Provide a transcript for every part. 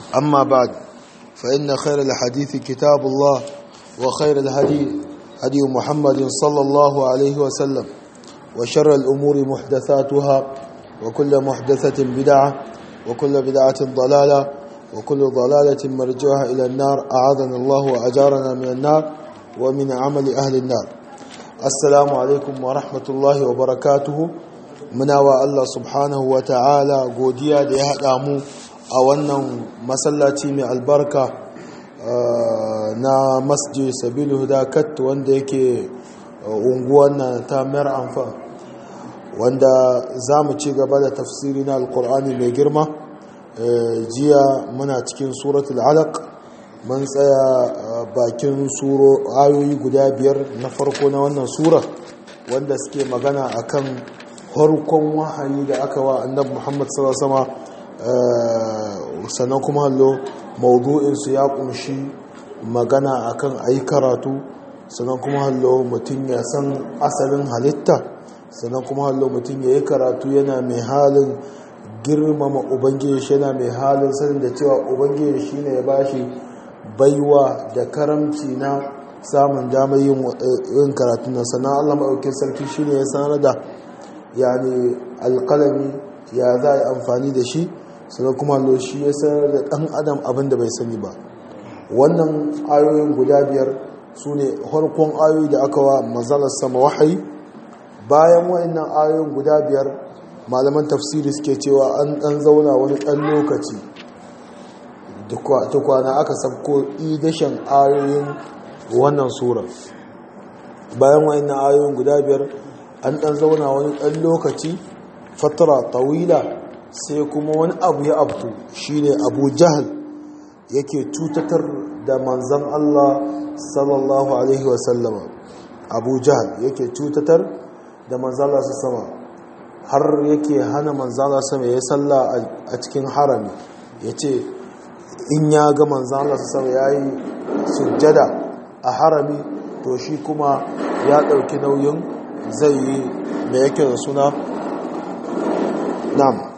أما بعد فإن خير الحديث كتاب الله وخير الهدي هدي محمد صلى الله عليه وسلم وشر الأمور محدثاتها وكل محدثة بدعة وكل بدعة ضلالة وكل ضلالة مرجوها إلى النار أعاذنا الله وأجارنا من النار ومن عمل أهل النار السلام عليكم ورحمة الله وبركاته muna wa Allah subhanahu wa ta'ala godiya da ya haɗa mu a wannan masallaci mai albarka na masjid sabilu hudakat wanda yake unguwan na ta mayar amfa wanda za mu ci gaba da tafsiri na alkur'ani mai girma jiya muna cikin suratul alaq mun tsaya bakin suro ayoyi guda biyar na farko na wannan sura wanda suke magana akan farkon wahayi da aka wa annabi Muhammad sallallahu alaihi sannan kuma hallo maudu'in su ya kunshi magana akan ayi karatu sannan kuma hallo mutum ya san asalin halitta sannan kuma hallo mutum ya yi karatu yana mai halin girmama ubangiji shi yana mai halin sanin da cewa ubangiji shine ya bashi baiwa da karamci na samun damar yin karatu na sannan Allah maɗaukin sarki shine ya sanar da yani alƙalami ya za a yi amfani da shi sannan kuma lo shi ya sanar da ɗan adam abin da bai sani ba wannan ayoyin guda biyar su ne harkon ayoyi da aka wa mazalar sama wahayi bayan wa'annan ayoyin guda biyar malaman tafsiri suke cewa an ɗan zauna wani ɗan lokaci tukwana aka sabko idashen ayoyin wannan sura bayan wa'annan ayoyin guda biyar an ɗan zauna wani ɗan lokaci fatara tawila sai kuma wani abu ya abtu shine abu jahal yake cutatar da manzan Allah sallallahu alaihi wasallama abu jahal yake cutatar da manzan Allah sama har yake hana manzan Allah sama ya salla a cikin harami ya ce in ya ga manzan Allah sama ya yi sujjada a harami to shi kuma ya ɗauki nauyin zai yi da yake da suna nam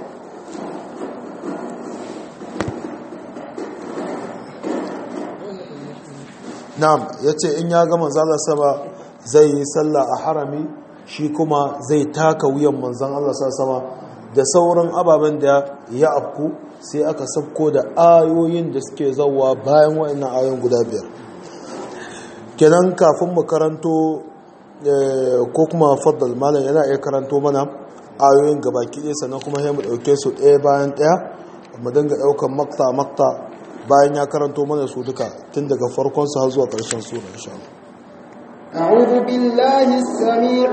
nam ya ce in ya ga manzala sama zai yi sallah a harami shi kuma zai taka wuyan manzan Allah sama da sauran ababen da ya afku sai aka sabko da ayoyin da suke zauwa bayan wa'annan ayoyin guda biyar kenan kafin mu karanto ko kuma faddal malam yana iya karanto mana ayoyin gabaki ɗaya sannan kuma sai mu ɗauke su ɗaya bayan ɗaya mu dinga ɗaukan makta makta bayan ya karanto mana su duka tun daga farkon su har zuwa ƙarshen sura insha Allah أعوذ بالله السميع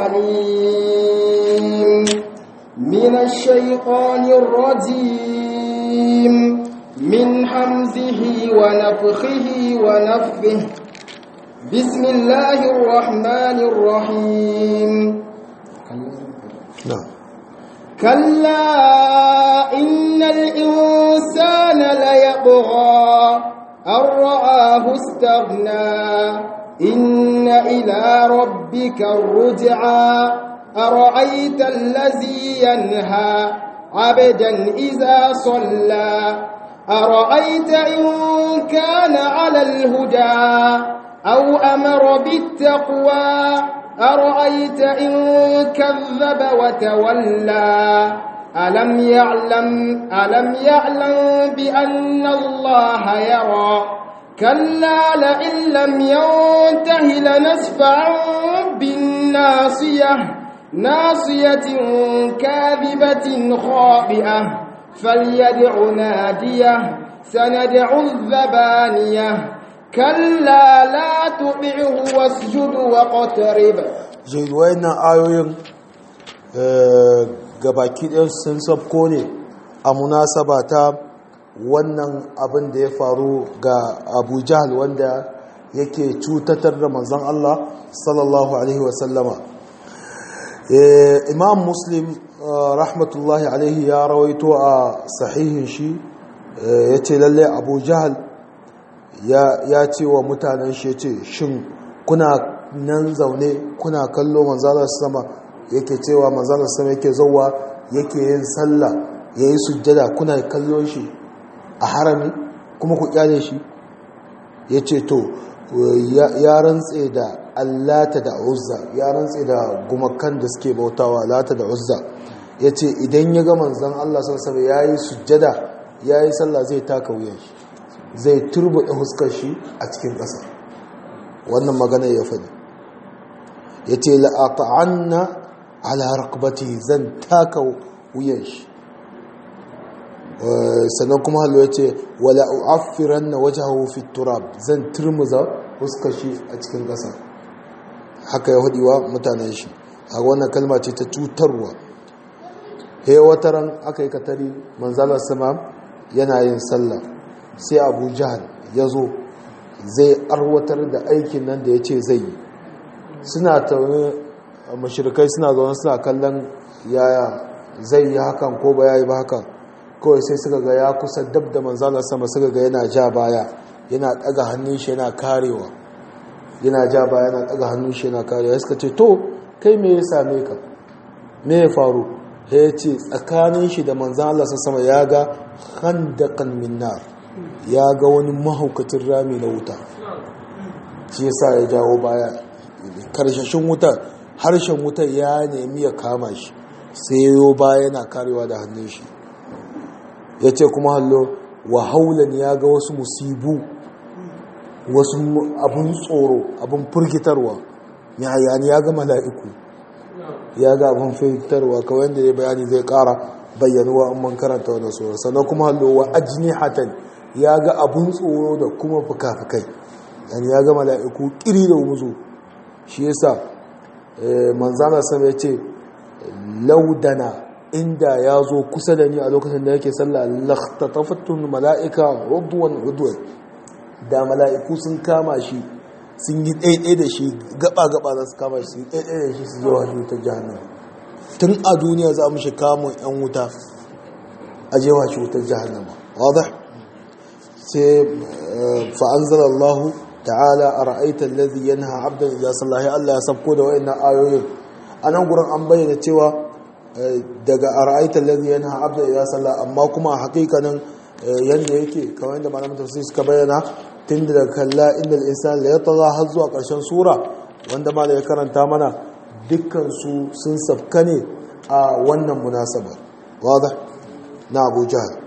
العليم من الشيطان الرجيم من حمزه ونفخه ونفثه بسم الله الرحمن الرحيم نعم كلا إن الإنسان ليطغى أن رآه استغنى إن إلى ربك الرجعى أرأيت الذي ينهى عبدا إذا صلى أرأيت إن كان على الهدى أو أمر بالتقوى أرأيت إن كذب وتولى ألم يعلم ألم يعلم بأن الله يرى كلا لئن لم ينته لنسفعا بالناصية ناصية كاذبة خاطئة فليدع ناديه سندع الزبانيه كلا لا تطعه واسجد واقترب zai wayannan ayoyin gabaki ɗin sun sabko ne a munasaba ta wannan abin da ya faru ga abu jahal wanda yake cutatar da manzan Allah sallallahu alaihi wasallama imam muslim rahmatullahi alaihi ya rawaito a sahihin shi ya ce lalle abu jahal ya ce wa mutanen shi ya ce shin kuna nan zaune kuna kallo manzalar sama yake cewa manzalar sama yake zauwa yake yin sallah ya yi sujjada kuna kallon shi a harami kuma ku kyale shi ya ce to ya rantse da allata da uzza ya rantse da gumakan da suke bautawa allata da uzza ya ce idan ya ga manzan Allah sassaba ya yi sujjada ya yi sallah zai taka wuyan shi zai turbuɗe huskar shi a cikin ƙasa wannan magana ya faɗi ya ce la'ata'anna ala rakbati zan taka wuyan shi sannan kuma hallo ya ce wala u'affiran na waje fi turab zan turmuza huskar shi a cikin ƙasa haka ya hudiwa mutanen shi a wannan kalma ce ta cutarwa he wata ran aka yi katari manzalar sama yana yin sallah sai abu jihar ya zo zai arwatar da aikin nan da ya ce zai yi suna taune mashirkai suna zaune suna kallon yaya zai yi hakan ko ba ya yi ba hakan kawai sai suka ga ya kusa dab da manzalar sama suka ga yana ja baya yana daga hannun shi yana karewa yana ja baya yana daga hannun shi yana karewa suka ce to kai me ya same ka me ya faru ya ce tsakanin shi da manzan Allah sama ya ga handakan minnar ya ga wani mahaukacin rami na wuta shi yasa ya jawo baya karshashin wuta harshen wuta ya nemi ya kama shi sai yayo baya yana karewa da hannun shi ya ce kuma hallo wa haulan ya ga wasu musibu wasu abin tsoro abin firgitarwa ya ya ga mala'iku ya ga abin fitarwa kawai da ya bayani zai kara bayyanuwa in man karanta wani tsoron sannan kuma hallo wa ajini hatan ya ga abin tsoro da kuma fuka-fukai yani ya ga mala'iku kiri da wuzo shi yasa manzana sama ya ce laudana inda ya zo kusa da ni a lokacin da yake sallah laktatafattun mala'ika udwan udwan da mala'iku sun kama shi sun yi ɗaiɗai da shi gaba-gaba za su kama shi sun ɗaiɗai da shi su zo hajji wutar jihannan tun a duniya za mu shi kamun 'yan wuta a jewa shi wutar jihannan wadda sai fa'anzar Allah ta'ala a ra'aitar lazi yana abdan ya sallahi Allah ya sabko da wa'in ayoyin a nan gurin an bayyana cewa daga a ra'aitar lazi yana abdan ya sallah amma kuma a hakikanin yadda yake kamar yadda malamin tafsir suka bayyana tun da kalla inda insan la yatagha har zuwa ƙarshen sura wanda ma ya karanta mana dukkan su sun safka ne a wannan munasaba wadah na Abu Jahl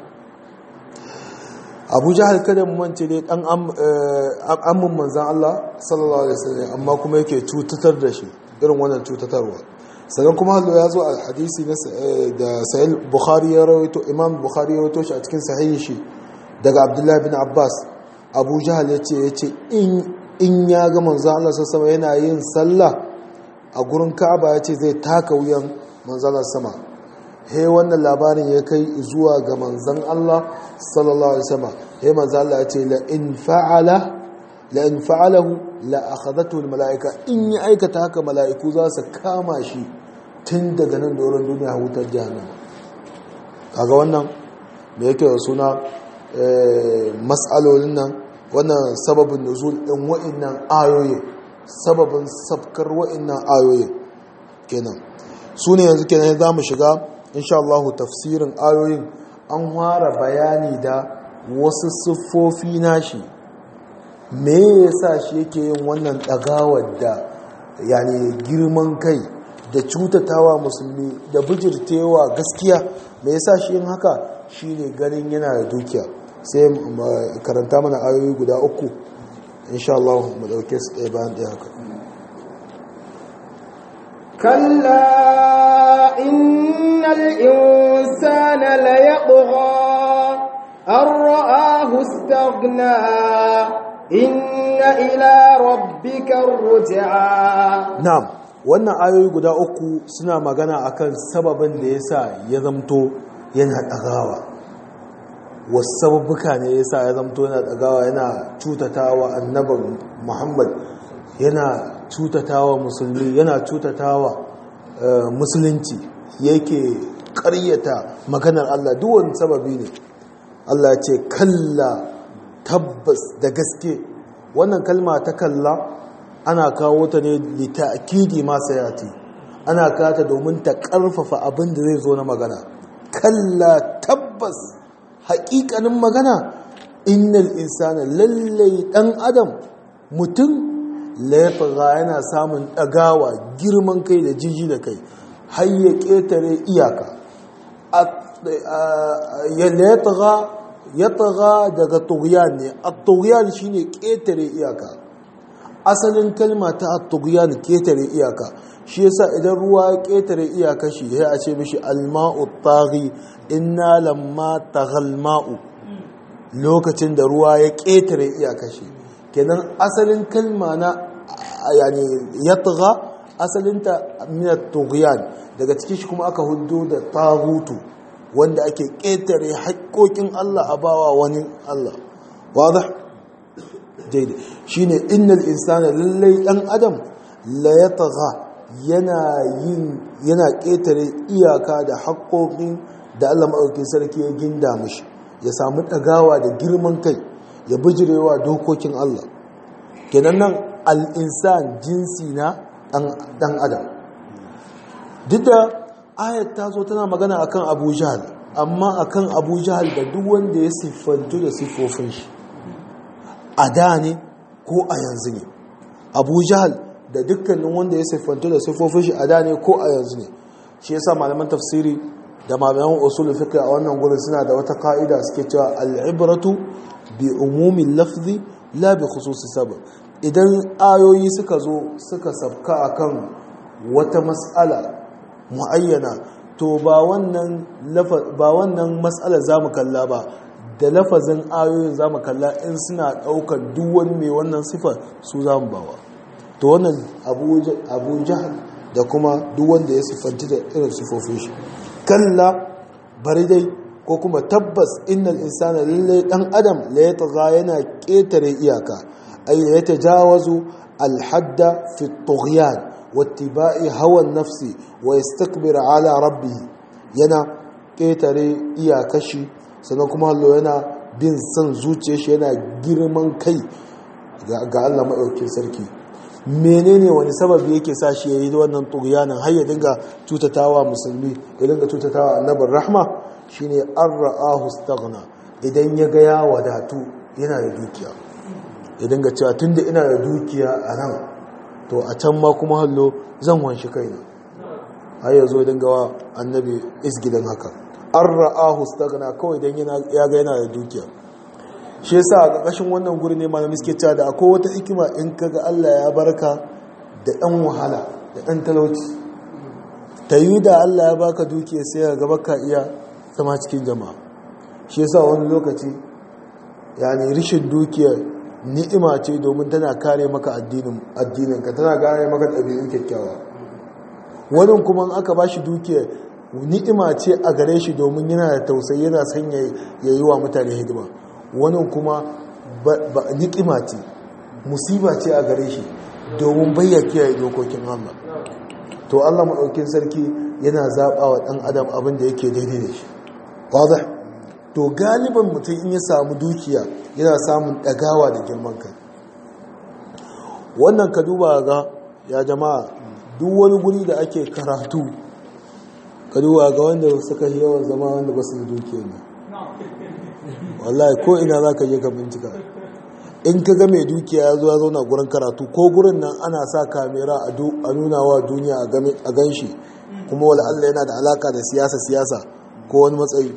Abu Jahl kada mu mance dai dan ammun manzon Allah sallallahu alaihi wasallam amma kuma yake cutatar da shi irin wannan cutatarwa sannan kuma hallo ya zo a hadisi da sahih bukhari ya rawaito imam bukhari ya rawaito shi a cikin sahihi shi daga abdullahi bin abbas abu jahal ya ce ya ce in ya ga manzan Allah sassama yana yin sallah a gurin ka'aba ya ce zai taka wuyan manzan Allah sama he wannan labarin ya kai zuwa ga manzan Allah sallallahu alaihi wasallam he manzan Allah ya ce la in fa'ala la in fa'alahu la akhadatu al mala'ika in ya aikata haka mala'iku za su kama shi tun daga nan doron duniya wutar jahannama kaga wannan da yake da suna mas'alolin nan wannan sababin nuzul din wa'annan ayoyi sababin sabkar wa'annan ayoyi kenan su ne yanzu kenan za mu shiga insha Allah tafsirin ayoyin an fara bayani da wasu siffofi nashi me yasa shi yake yin wannan dagawar da yani girman kai da cutatawa musulmi da bijirtewa gaskiya me yasa shi yin haka shine ganin yana da dukiya sai karanta mana ayoyi guda uku insha Allah mu dauke su ɗaya bayan ɗaya haka kalla innal insana la yatgha an ra'ahu istaghna inna ila rabbika ruj'a na'am wannan ayoyi guda uku suna magana akan sababin da yasa ya zamto yana ɗagawa wasu sababbuka ne ya sa ya zamto yana ɗagawa yana cutatawa annaban muhammad yana cutatawa musulmi yana cutatawa musulunci yake ƙaryata maganar allah duwan sababi ne allah ce kalla tabbas da gaske wannan kalma ta kalla ana kawo ta ne litakidi masu yati ana kata domin ta ƙarfafa abin da zai zo na magana kalla tabbas haƙiƙanin magana innal insana lallai ɗan adam mutum laifaga yana samun ɗagawa girman kai da jiji da kai har ya ƙetare iyaka ya taga daga tughyan ne a tughyan shine ƙetare iyaka asalin kalma ta a tughyan ƙetare iyaka shi yasa idan ruwa ya ƙetare iyaka shi ya a ce mishi alma'u taghi inna lamma taghal ma'u lokacin da ruwa ya ƙetare iyaka shi kenan asalin kalma na yani yatgha asalinta min at-tughyan daga cikin shi kuma aka hudo da tagutu wanda ake ƙetare haƙƙoƙin Allah a bawa wani Allah wadah daidai shine innal insana lallai dan adam la yatgha yana yin yana ƙetare iyaka da haƙƙoƙin da Allah maɗaukin sarki ya ginda mishi ya samu ɗagawa da girman kai ya bijirewa dokokin Allah kenan nan al'insan jinsi na ɗan adam duk da ayat ta zo tana magana akan abu jahal amma akan abu jahal da duk wanda ya siffantu da siffofin shi a da ne ko a yanzu ne abu jahal da dukkanin wanda ya siffantu da siffofin shi a da ne ko a yanzu ne shi yasa malaman tafsiri da malaman usul fiqh a wannan gurin suna da wata ka'ida suke cewa al-ibratu bi umumin lafzi la bi khususi sabab idan ayoyi suka zo suka sabka akan wata mas'ala muayyana to ba wannan ba wannan mas'ala zamu kalla ba da lafazin ayoyin zamu kalla in suna daukar duk wani mai wannan sifar su zamu bawa to wannan abu jahal da kuma duk wanda ya siffanci da irin sifofin shi kalla bari dai ko kuma tabbas innal insana lalle dan adam la yatgha yana ketare iyaka ay la yatajawazu al hadda fi at-tughyan wattiba'i hawa an-nafsi wa yastakbir ala rabbih yana ketare iyakashi sannan kuma hallo yana bin san zuciyar shi yana girman kai ga Allah madaukakin sarki menene wani sababi yake sa shi yayi wannan tughyanin har ya dinga tutatawa musulmi ya dinga tutatawa annabin rahma shine an ra'ahu staghna idan ya ga ya wadatu yana da dukiya ya dinga cewa tunda ina da dukiya a nan to a can ma kuma hallo zan wanshi kaina har ya zo dinga wa annabi isgidan haka an ra'ahu staghna kawai dan ya ga yana da dukiya shi yasa a ƙarƙashin wannan guri ne malami suke cewa da akwai wata hikima in kaga Allah ya barka da ɗan wahala da ɗan talauci ta yi da Allah ya baka dukiya sai ga gaba ka iya zama cikin jama'a shi yasa wani lokaci yani rishin dukiya ni'ima ce domin tana kare maka addinin ka tana kare maka ɗabi'un kyakkyawa wani kuma in aka bashi dukiya ni'ima ce a gare shi domin yana da tausayi yana son ya yi wa mutane hidima wani kuma ni'ima ce musiba ce a gare shi domin bayya kiyaye dokokin Allah to Allah maɗaukin sarki yana zaɓa wa ɗan adam abin da yake daidai da shi wadda to galiban mutum in ya samu dukiya yana samun ɗagawa da girman kai wannan ka duba ga ya jama'a duk wani guri da ake karatu ka duba ga wanda suka yi yawan zama wanda ba su da dukiya ne wallahi ko ina za ka je ka bincika in ka ga mai dukiya ya zo ya zauna gurin karatu ko gurin nan ana sa kamera a nuna wa duniya a gan shi kuma wala Allah yana da alaka da siyasa siyasa ko wani matsayi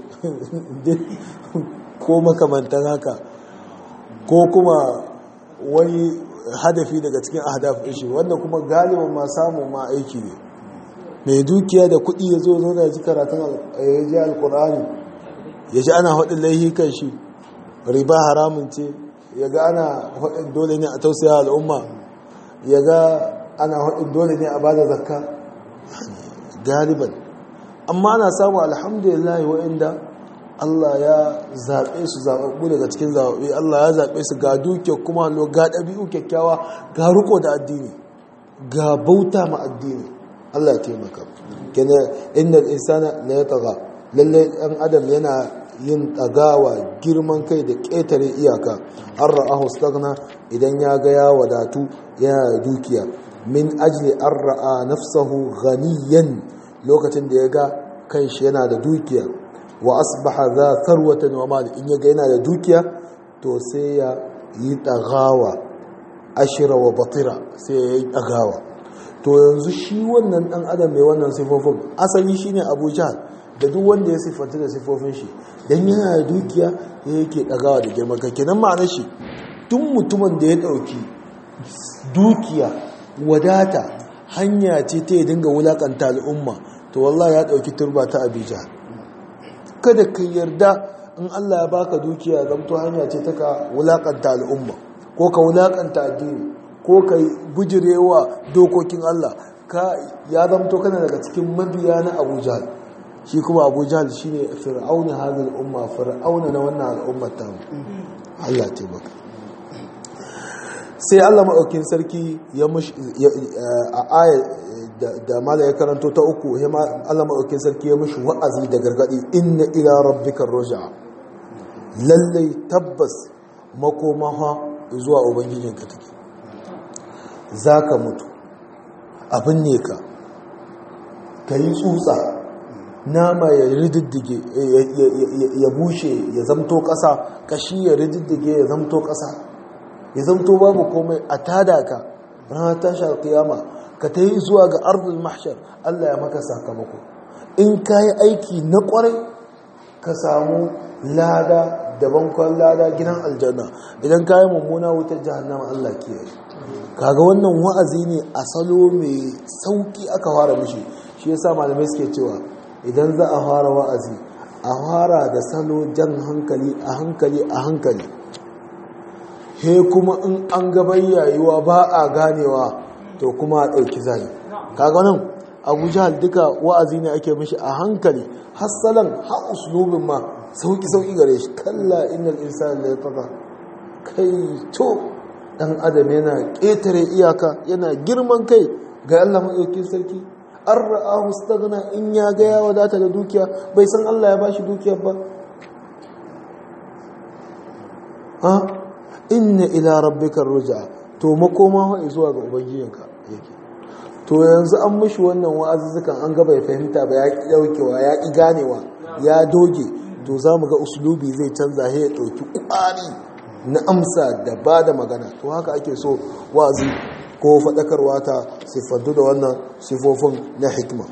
ko makamantan haka ko kuma wani hadafi daga cikin ahdaf shi wanda kuma galiban ma samun ma aiki ne mai dukiya da kuɗi ya zo zauna ji karatun ya ji alkur'ani ya ji ana haɗin laihi kan shi riba haramun ce ya ga ana haɗin dole ne a tausaya al'umma ya ga ana haɗin dole ne a ba da zakka galiban amma ana samu alhamdulillah wa'inda Allah ya zaɓe su zaɓaɓɓu daga cikin zaɓaɓɓe Allah ya zaɓe su ga dukiya kuma hallo ga ɗabi'u kyakkyawa ga riko da addini ga bauta ma addini Allah ya taimaka kenan inda insana la yataga lalle ɗan adam yana yin ɗagawa girman kai da ƙetare iyaka an ra'ahu stagna idan ya ga ya wadatu yana da dukiya min ajli an ra'a nafsahu ghaniyan lokacin da ya ga kanshi yana da dukiya wa asbaha za tharwatan wa mali in yaga yana da dukiya to sai ya yi dagawa ashira wa batira sai ya yi dagawa to yanzu shi wannan dan adam mai wannan sifofin asali shine Abu Jahl da duk wanda ya siffanta da sifofin shi dan yana da dukiya ya yake dagawa da girman kai kenan ma'anar shi duk mutumin da ya dauki dukiya wadata hanya ce ta ya dinga wulakanta al'umma to wallahi ya dauki turba ta abija kada ka yarda in Allah ya baka dukiya zamto hanya ce ta ka wulakanta al'umma ko ka wulakanta addini ko ka bujirewa dokokin Allah ka ya zamto kana daga cikin mabiya na Abu Jahl shi kuma Abu Jahl shine fir'auna hadhihi umma fir'auna na wannan al'ummar ta Allah ya taimaka sai Allah maɗaukin sarki ya a aya da mala ya karanto ta uku Allah maɗaukin sarki ya mushi wa'azi da gargaɗi inna ila rabbikar roja lallai tabbas makoma ha zuwa ubangijinka take za ka mutu abin ne ka ka yi tsutsa nama ya rididdige ya bushe ya zamto ƙasa kashi ya rididdige ya zamto ƙasa ya zamto babu komai a tada ka ranar tashar kiyama ka ta yi zuwa ga arzul mahshar Allah ya maka sakamako in ka yi aiki na kwarai ka samu lada daban kwan lada gidan aljanna idan ka yi mummuna wutar jahannama Allah kiyaye kaga wannan wa'azi ne a salo mai sauki aka fara mishi shi yasa malamai suke cewa idan za a fara wa'azi a fara da salo jan hankali a hankali a hankali he kuma in an gaban yayuwa ba a ganewa to kuma a ɗauki zai kaga nan abu jihar duka wa'azi ne ake mishi a hankali hassalan ha uslubin ma sauki-sauki gare shi kalla innal insani la yatgha kai to dan adam yana ƙetare iyaka yana girman kai ga Allah madaukakin sarki an ra'ahu staghna in ya ga ya wadata da dukiya bai san Allah ya bashi dukiyar ba ha inna ila rabbikar ruj'a to makoma wa zuwa ga ubangijinka yake to yanzu an mishi wannan wa'azuzzukan an ga bai fahimta ba ya ki daukewa ya ki ganewa ya doge to zamu ga uslubi zai canza ya dauki kwari na amsa da ba da magana to haka ake so wa'azi ko faɗakarwa ta siffantu da wannan sifofin na hikima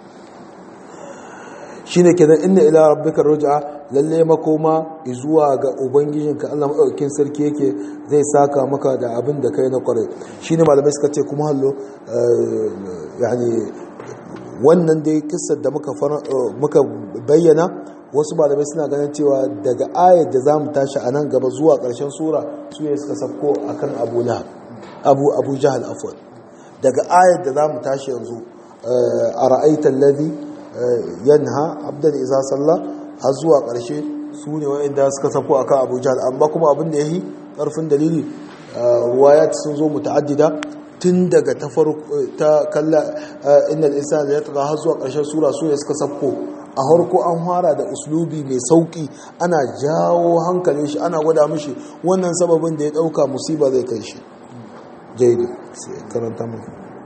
shi ne kenan inna ila rabbika ruj'a lalle makoma zuwa ga ubangijinka Allah madaukakin sarki yake zai saka maka da abin da kai na kware shine malamai suka ce kuma hallo yani wannan dai kissar da muka muka bayyana wasu malamai suna ganin cewa daga ayar da zamu tashi a nan gaba zuwa ƙarshen sura su ne suka safko akan Abu Lahab Abu Abu Jahal afwan daga ayar da zamu tashi yanzu a ra'aitan ladhi yanha abdan iza salla har zuwa ƙarshe su ne wa'inda suka safko akan Abu Jahal amma kuma abin da yayi ƙarfin dalili ruwayat sun zo muta'addida tun daga ta ta kalla innal insana ya taga har zuwa ƙarshen sura su ne suka safko a harko an fara da uslubi mai sauki ana jawo hankalin shi ana gwada mishi wannan sababin da ya dauka musiba zai kai shi jaidu sai karanta mu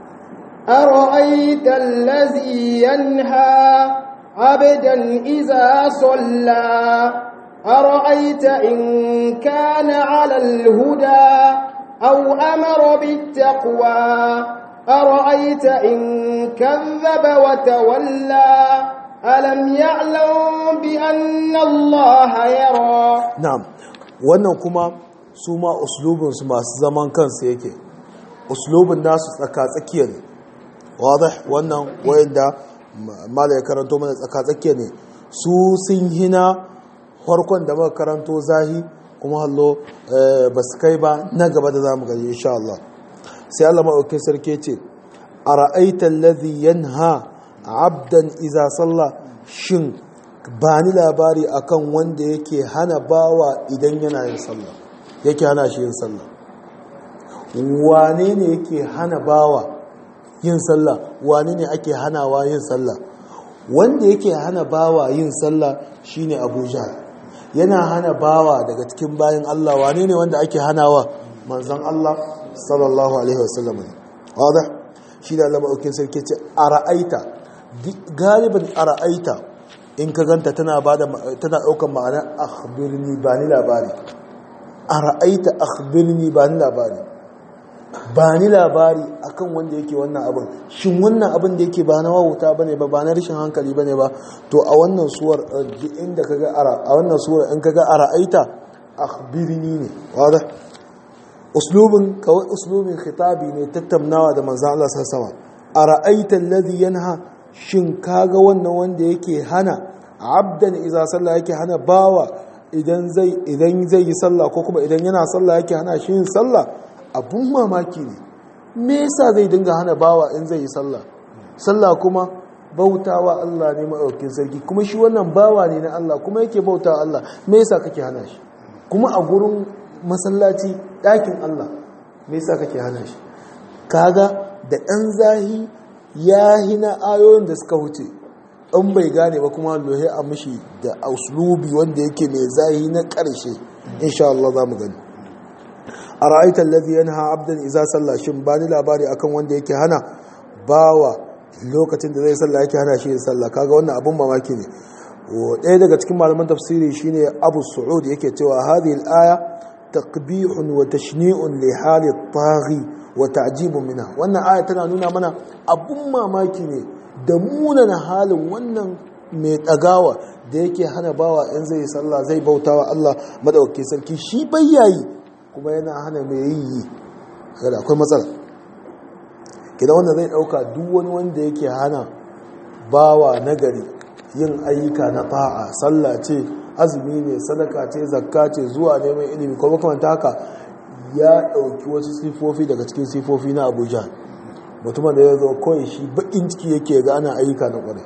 أرأيت الذي ينهى عبدا إذا صلى أرأيت إن كان على الهدى أو أمر بالتقوى أرأيت إن كذب وتولى ألم يعلم بأن الله يرى نعم wannan kuma su ma uslubinsu masu zaman kansu yake uslubin nasu tsaka-tsakiya ne wadda wannan wayanda mala ya karanto mana tsaka-tsakiya ne su sun hina farkon da muka karanto zahi kuma hallo ba su kai ba na gaba da za mu gani insha Allah sai Allah maɗaukin sarki ce a ra'aitar lazi yanha abdan iza sallah shin ba ni labari akan wanda yake hana bawa idan yana yin sallah yake hana shi yin sallah wane ne yake hana bawa yin sallah wane ne ake hanawa yin sallah wanda yake hana bawa yin sallah shine abuja yana hana bawa daga cikin bayan Allah wane ne wanda ake hanawa manzon Allah sallallahu alaihi wasallam ne wadda shi da Allah maɗaukin sarki ce a ra'aita galibin a ra'aita in ka ganta tana bada tana daukan ma'ana akhbirni ba ni labari ara'aita akhbirni ba ni labari ba ni labari akan wanda yake wannan abin shin wannan abin da yake ba na wauta bane ba ba na rashin hankali bane ba to a wannan suwar inda kaga ara a wannan suwar in kaga ara'aita akhbirni ne wada uslubin kawai uslubin khitabi ne tattaunawa da manzon Allah sallallahu alaihi wasallam ara'aita alladhi yanha shin kaga wannan wanda yake hana abdan idza salla yake hana bawa idan zai idan zai yi sallah ko kuma idan yana sallah yake hana shi yin sallah abun mamaki ne me yasa zai dinga hana bawa in zai yi sallah sallah kuma bautawa Allah ne maɗaukin sarki kuma shi wannan bawa ne na Allah kuma yake bautawa Allah me yasa kake hana shi kuma a gurin masallaci ɗakin Allah me yasa kake hana shi kaga da ɗan zahi ya hina ayoyin da suka wuce in bai gane ba kuma lohe a mishi da auslubi wanda yake mai zahi na ƙarshe insha Allah za mu gani a ra'aitar lazi yana abdan iza sallah shin ba ni labari akan wanda yake hana bawa lokacin da zai sallah yake hana shi yin sallah kaga wannan abun mamaki ne ɗaya daga cikin malaman tafsiri shine abu su'ud yake cewa hadhihi al-aya taqbihun wa tashni'un li hali taghi wa ta'jibun minha wannan aya tana nuna mana abun mamaki ne da munana halin wannan mai ɗagawa da yake hana bawa in zai sallah zai bautawa Allah madaukakin sarki shi bayyayi kuma yana hana mai yi kada akwai matsala kidan wanda zai dauka duk wani wanda yake hana bawa nagari yin ayyuka na ta'a sallah ce azumi ne sadaka ce zakka ce zuwa neman ilimi ko makamanta haka ya dauki wasu sifofi daga cikin sifofi na Abuja mutumin da ya zo kawai shi bakin ciki yake ga ana ayyuka na kwarai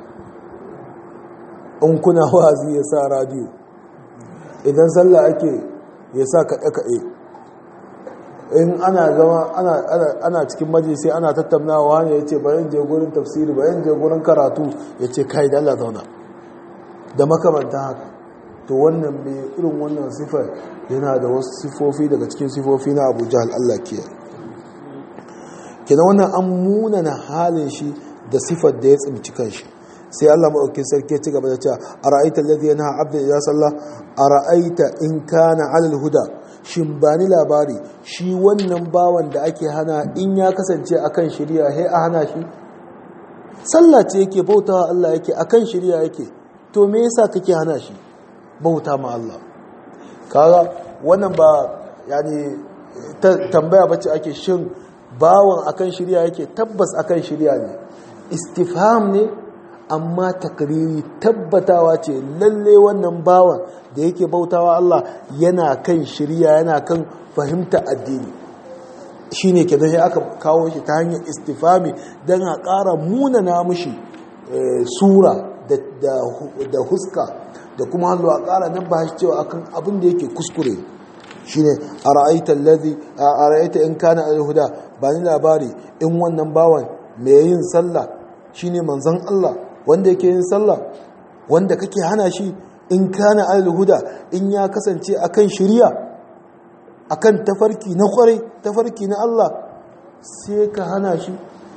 in kuna wazi ya sa radio idan sallah ake ya sa kaɗe-kaɗe in ana zama ana cikin majalisi ana tattaunawa ne ya ce bayan je gurin tafsiri bayan je gurin karatu ya ce kai da Allah zauna da makamanta haka to wannan mai irin wannan sifar yana da wasu sifofi daga cikin sifofi na abu jahal Allah ke kenan wannan an munana halin shi da sifar da ya tsimci kanshi sai Allah maɗauki sarki ya ci gaba da cewa a ra'aita alladhi yanha abda idza salla a ra'aita in kana alal huda shin ba ni labari shi wannan bawan da ake hana in ya kasance akan shirya he a hana shi sallah ce yake bautawa Allah yake akan shirya yake to me yasa kake hana shi bauta ma Allah kaga wannan ba yani tambaya bace ake shin bawan akan shirya yake tabbas akan shirya ne istifham ne amma takriri tabbatawa ce lalle wannan bawan da yake bautawa Allah yana kan shirya yana kan fahimta addini shine kenan sai aka kawo shi ta hanyar istifami dan a ƙara munana mushi sura da huska da kuma hannu a ƙara nan ba shi cewa akan abin da yake kuskure shine a ra'aita allazi a ra'aita in kana al-huda ba ni labari in wannan bawan mai yin sallah shine manzon Allah wanda yake yin sallah wanda kake hana shi in kana al-huda in ya kasance akan shari'a akan tafarki na kwarai tafarki na Allah sai ka hana shi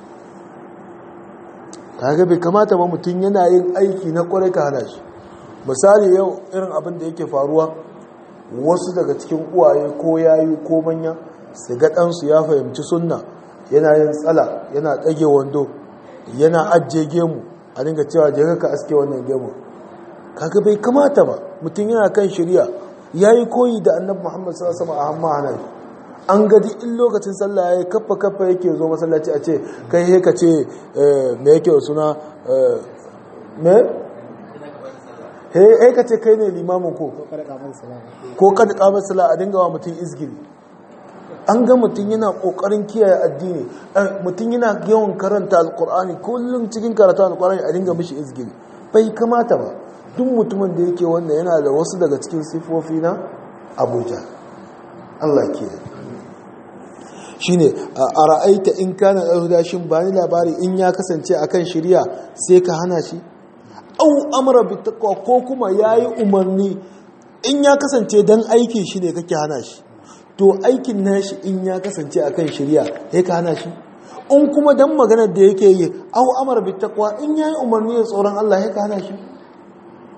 kaga bai kamata ba mutum yana yin aiki na kwarai ka hana shi misali yau irin abin da yake faruwa wasu daga cikin uwaye ko yayi ko manya su ga ɗansu ya fahimci sunna yana yin tsala yana ɗage wando yana ajiye gemu a dinga cewa je ka aske wannan gemu kaga bai kamata ba mutum yana kan shirya yayi koyi da annabi Muhammad sallallahu alaihi wasallam a hamma hanan an gadi in lokacin sallah yayi kaffa kaffa yake zo masallaci a ce kai he ka ce me yake suna me he he ka ce kai ne limamin ko ko kada kamar sallah a dinga wa mutum izgiri an ga mutum yana kokarin kiyaye addini mutum yana yawan karanta alkur'ani kullum cikin karatu alkur'ani a dinga mishi izgiri bai kamata ba duk mutumin da yake wanda yana da wasu daga cikin sifofi na abuja allah ke shi ne a ra'aita in kana ɗauda shi ba ni labari in ya kasance a kan shirya sai ka hana shi au amara bi taqwa ko kuma yayi umarni in ya kasance dan aikin shi ne kake hana shi to aikin nashi in ya kasance akan shirya sai ka hana shi in kuma dan maganar da yake yi au amara bi taqwa in yayi umarni da tsoron Allah sai ka hana shi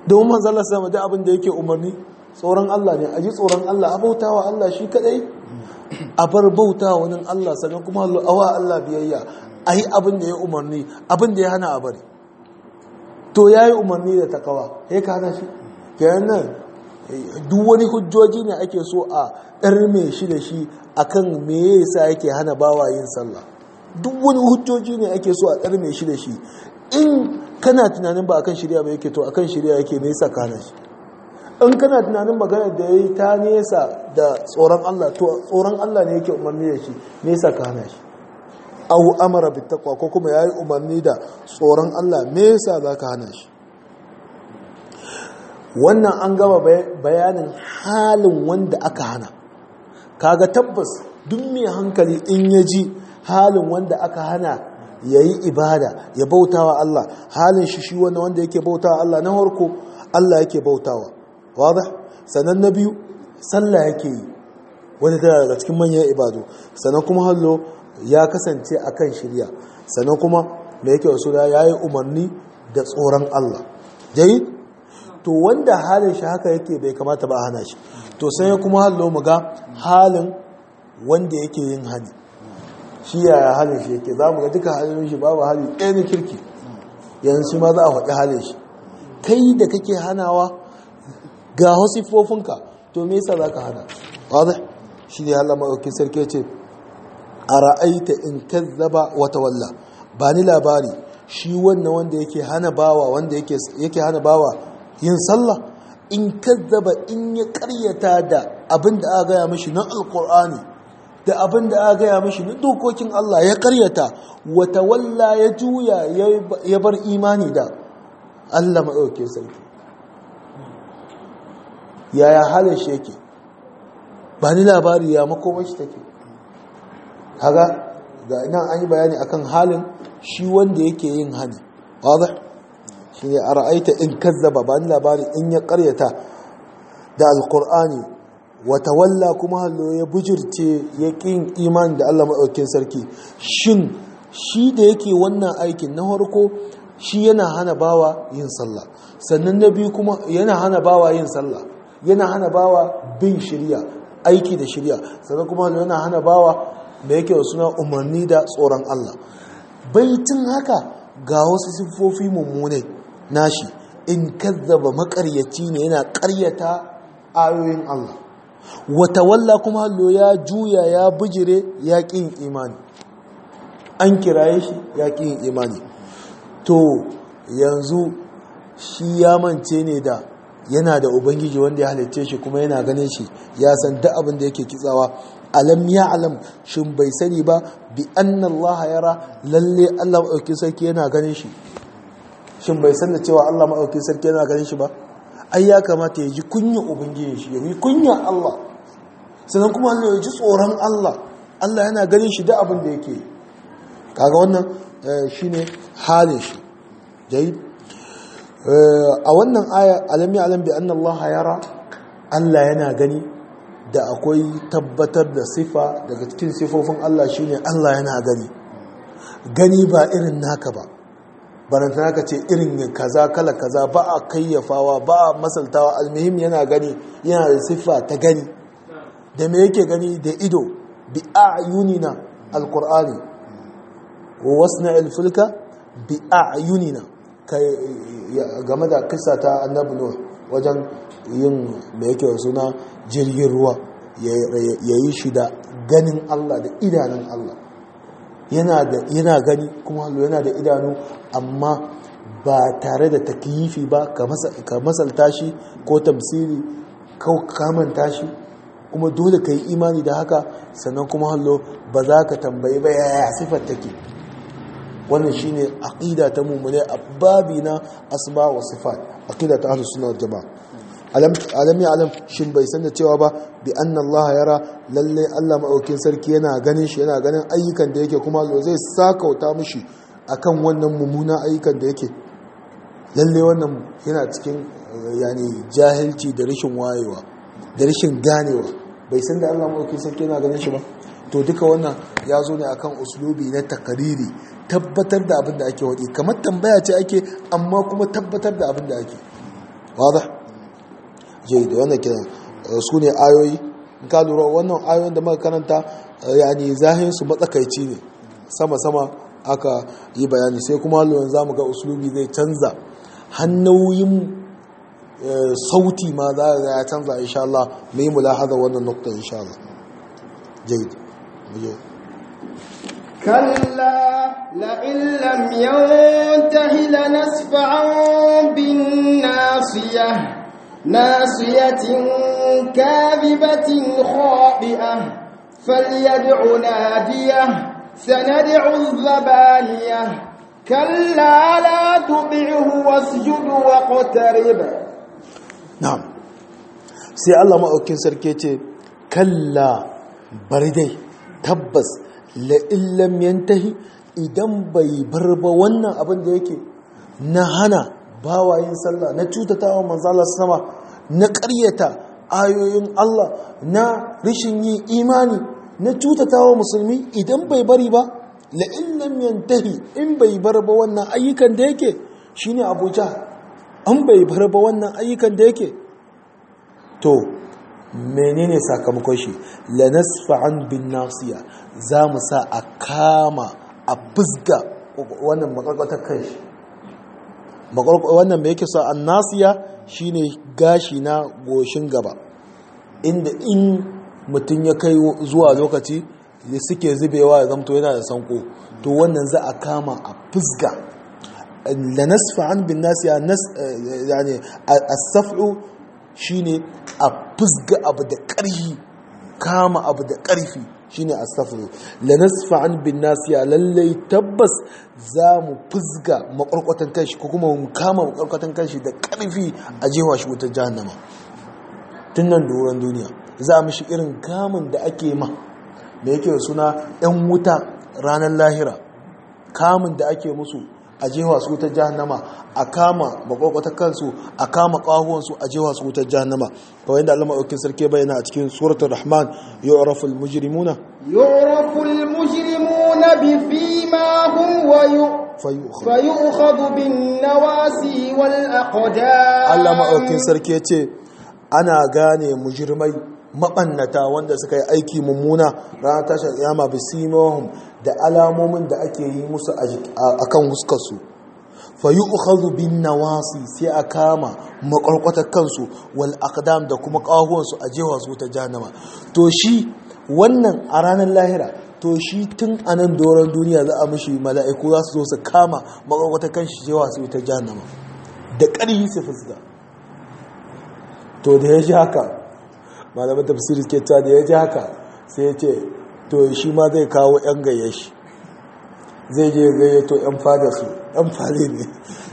domin manzala sama da abin da yake umarni tsoron Allah ne a ji tsoron Allah a bautawa Allah shi kadai a bar bautawa wani Allah sannan kuma awa Allah biyayya a yi abin da ya umarni abin da ya hana a bari to ya yi umarni da takawa ya ka hana shi kenan nan duk wani hujjoji ne ake so a ɗarme shi da shi akan me yasa yake hana bawa yin sallah duk wani hujjoji ne ake so a ɗarme shi da shi in kana tunanin ba akan shirya ba yake to akan shirya yake me yasa ka hana shi in kana tunanin maganar da yayi ta nesa da tsoron Allah to tsoron Allah ne yake umarni da shi me yasa ka hana shi aw amara bit taqwa ko kuma yayi umarni da tsoron Allah me yasa zaka hana shi wannan an gama bayanin halin wanda aka hana kaga tabbas duk mai hankali in ya ji halin wanda aka hana ya yi ibada ya bautawa Allah halin shi shi wanda wanda yake bautawa Allah na harko Allah yake bautawa wadda sannan na biyu sallah yake yi wanda tana daga cikin manyan ibadu sannan kuma hallo ya kasance akan shirya sannan kuma da yake wasu da ya yi umarni da tsoron Allah jayi to wanda halin shi haka yake bai kamata ba hana shi to sai kuma hallo mu ga halin wanda yake yin hani shi yaya halin shi yake za mu ga duka halin shi babu hali ɗaya na kirki yanzu ma za a faɗi halin shi kai da kake hanawa ga wasifofinka to me yasa za ka hana wadda shi ne halin maɗauki sarki ce a ra'aita in kazzaba wata walla ba ni labari shi wannan wanda yake hana bawa wanda yake hana bawa yin sallah in kazzaba in ya karyata da abin da aka gaya mashi na alkur'ani da abin da aka gaya mashi na dokokin Allah ya karyata wata walla ya juya ya bar imani da Allah maɗauke sarki yaya halin shi yake ba ni labari ya makomashi take haga ga ina an yi bayani akan halin shi wanda yake yin hani wadda shi ne a ra'aita in kazzaba ba ni labari in ya karyata da alkur'ani wata walla kuma hallo ya bujirce ya ƙin imani da allah maɗaukin sarki shin shi da yake wannan aikin na harko shi yana hana bawa yin sallah sannan na biyu kuma yana hana bawa yin sallah yana hana bawa bin shirya aiki da shirya sannan kuma yana hana bawa da yake wa suna umarni da tsoron Allah baitin haka ga wasu siffofi mummune nashi in kazzaba makaryaci ne yana karyata ayoyin Allah wata walla kuma hallo ya juya ya bijire ya ƙin imani an kiraye shi ya ƙin imani to yanzu shi ya mance ne da yana da ubangiji wanda ya halitta shi kuma yana ganin shi ya san duk abin da yake kitsawa alam ya alam shin bai sani ba bi anna Allah yara lalle Allah maɗauki sarki yana ganin shi shin bai san da cewa Allah maɗauki sarki yana ganin shi ba ai ya kamata ya ji kunya ubangiji shi ya yi kunya Allah sannan kuma Allah ya ji tsoron Allah Allah yana ganin shi da abin da yake kaga wannan shine halin shi jayi a wannan aya alam ya alam bi anna Allah yara Allah yana gani da akwai tabbatar da sifa daga cikin sifofin Allah shine Allah yana gani gani ba irin naka ba baranta naka ce irin kaza kala kaza ba a kayyafawa ba a masaltawa almuhim yana gani yana da sifa ta gani da me yake gani da ido bi a'yunina alqur'ani wa wasna alfulka bi a'yunina game da kisa ta annabi nuh wajen yin da yake suna jirgin ruwa ya yi shi da ganin Allah da idanun Allah yana gani kuma yana da idanu amma ba tare da takyifi ba ka masalta shi ko tamsiri ko kamanta shi kuma dole ka yi imani da haka sannan kuma hallo ba za ka tambayi ba yaya sifar take wannan shine aqida ta mummune a babi na asma wa sifat aqida ta ahlus sunna wal jamaa alam ya alam shin bai san da cewa ba bi anna Allah yara lalle Allah maɗaukin sarki yana ganin shi yana ganin ayyukan da yake kuma zai sakauta mishi akan wannan mummuna ayyukan da yake lalle wannan yana cikin yani jahilci da rashin wayewa da rashin ganewa bai san da Allah maɗaukin sarki yana ganin shi ba to duka wannan ya zo ne akan uslubi na takariri tabbatar da abin da ake waɗi kamar tambaya ce ake amma kuma tabbatar da abin da ake wadda jai da wannan kiran su ne ayoyi in ka lura wannan ayoyin da muka karanta yani zahin su matsakaici ne sama-sama aka yi bayani sai kuma halin za mu ga usulubi zai canza hannoyin sauti ma za ga ya canza insha Allah mu yi mulahaza wannan nukta insha Allah jaid muje كلا لئن لم ينته لنسفعا بالناصية ناصية كاذبة خاطئة فليدع ناديه سندع الزبانية كلا لا تطعه واسجد واقترب na'am sai Allah maɗaukin sarki ce kalla bari dai tabbas la'illam yantahi idan bai bar ba wannan abin da yake na hana bawayin sallah na cutatawa manzala sama na ƙaryata ayoyin Allah na rishin yin imani na cutatawa musulmi idan bai bari ba la'illam yantahi in bai bar ba wannan ayyukan da yake shine abuja an bai bar ba wannan ayyukan da yake to menene sakamakon shi lanasfa'an bin nasiya za mu sa a kama a fusga wannan makarkwatar kan shi wannan mai yake sa an nasiya shine gashi na goshin gaba inda in mutum ya kai zuwa lokaci da suke zubewa ya zamto yana da sanko to wannan za a kama a fusga lanasfa'an bin nasiya yani as-saf'u shine a fusga abu da ƙarfi kama abu da ƙarfi shine as-saf'u lanasfa'an bin nasiya lallai tabbas za mu fusga makwarkwatan kanshi ko kuma mu kama makwarkwatan kanshi da ƙarfi a jewa shi wutar jahannama tun nan doron duniya za a mishi irin kamun da ake ma da yake suna 'yan wuta ranar lahira kamun da ake musu a jewa su wutar jahannama a kama makwakwatar kansu a kama ƙahuwansu a jewa su wutar jahannama kawai da allama ɗaukin sarki bayyana a cikin suratul rahman yu'raful mujrimuna yu'raful mujrimuna bi fimahum wa fayu'khadhu bin nawasi wal aqdam Allah maɗaukin sarki ya ce ana gane mujirmai maɓannata wanda suka yi aiki mummuna ranar tashar yama bisimahum da alamomin da ake yi musu a kan huskarsu fayi ukhadhu bin nawasi sai a kama makwarkwatar kansu wal aqdam da kuma ƙahuwansu a jewa su ta jahannama to shi wannan a ranar lahira to shi tun a nan doron duniya za a mishi mala'iku za su zo su kama makwarkwatar kanshi jewa su ta jahannama da ƙarfi su fuska to da ya ji haka malamin tafsiri ke ta da ya ji haka sai ya ce to shi ma zai kawo 'yan gayya shi zai je gayyato 'yan fada su 'yan fade ne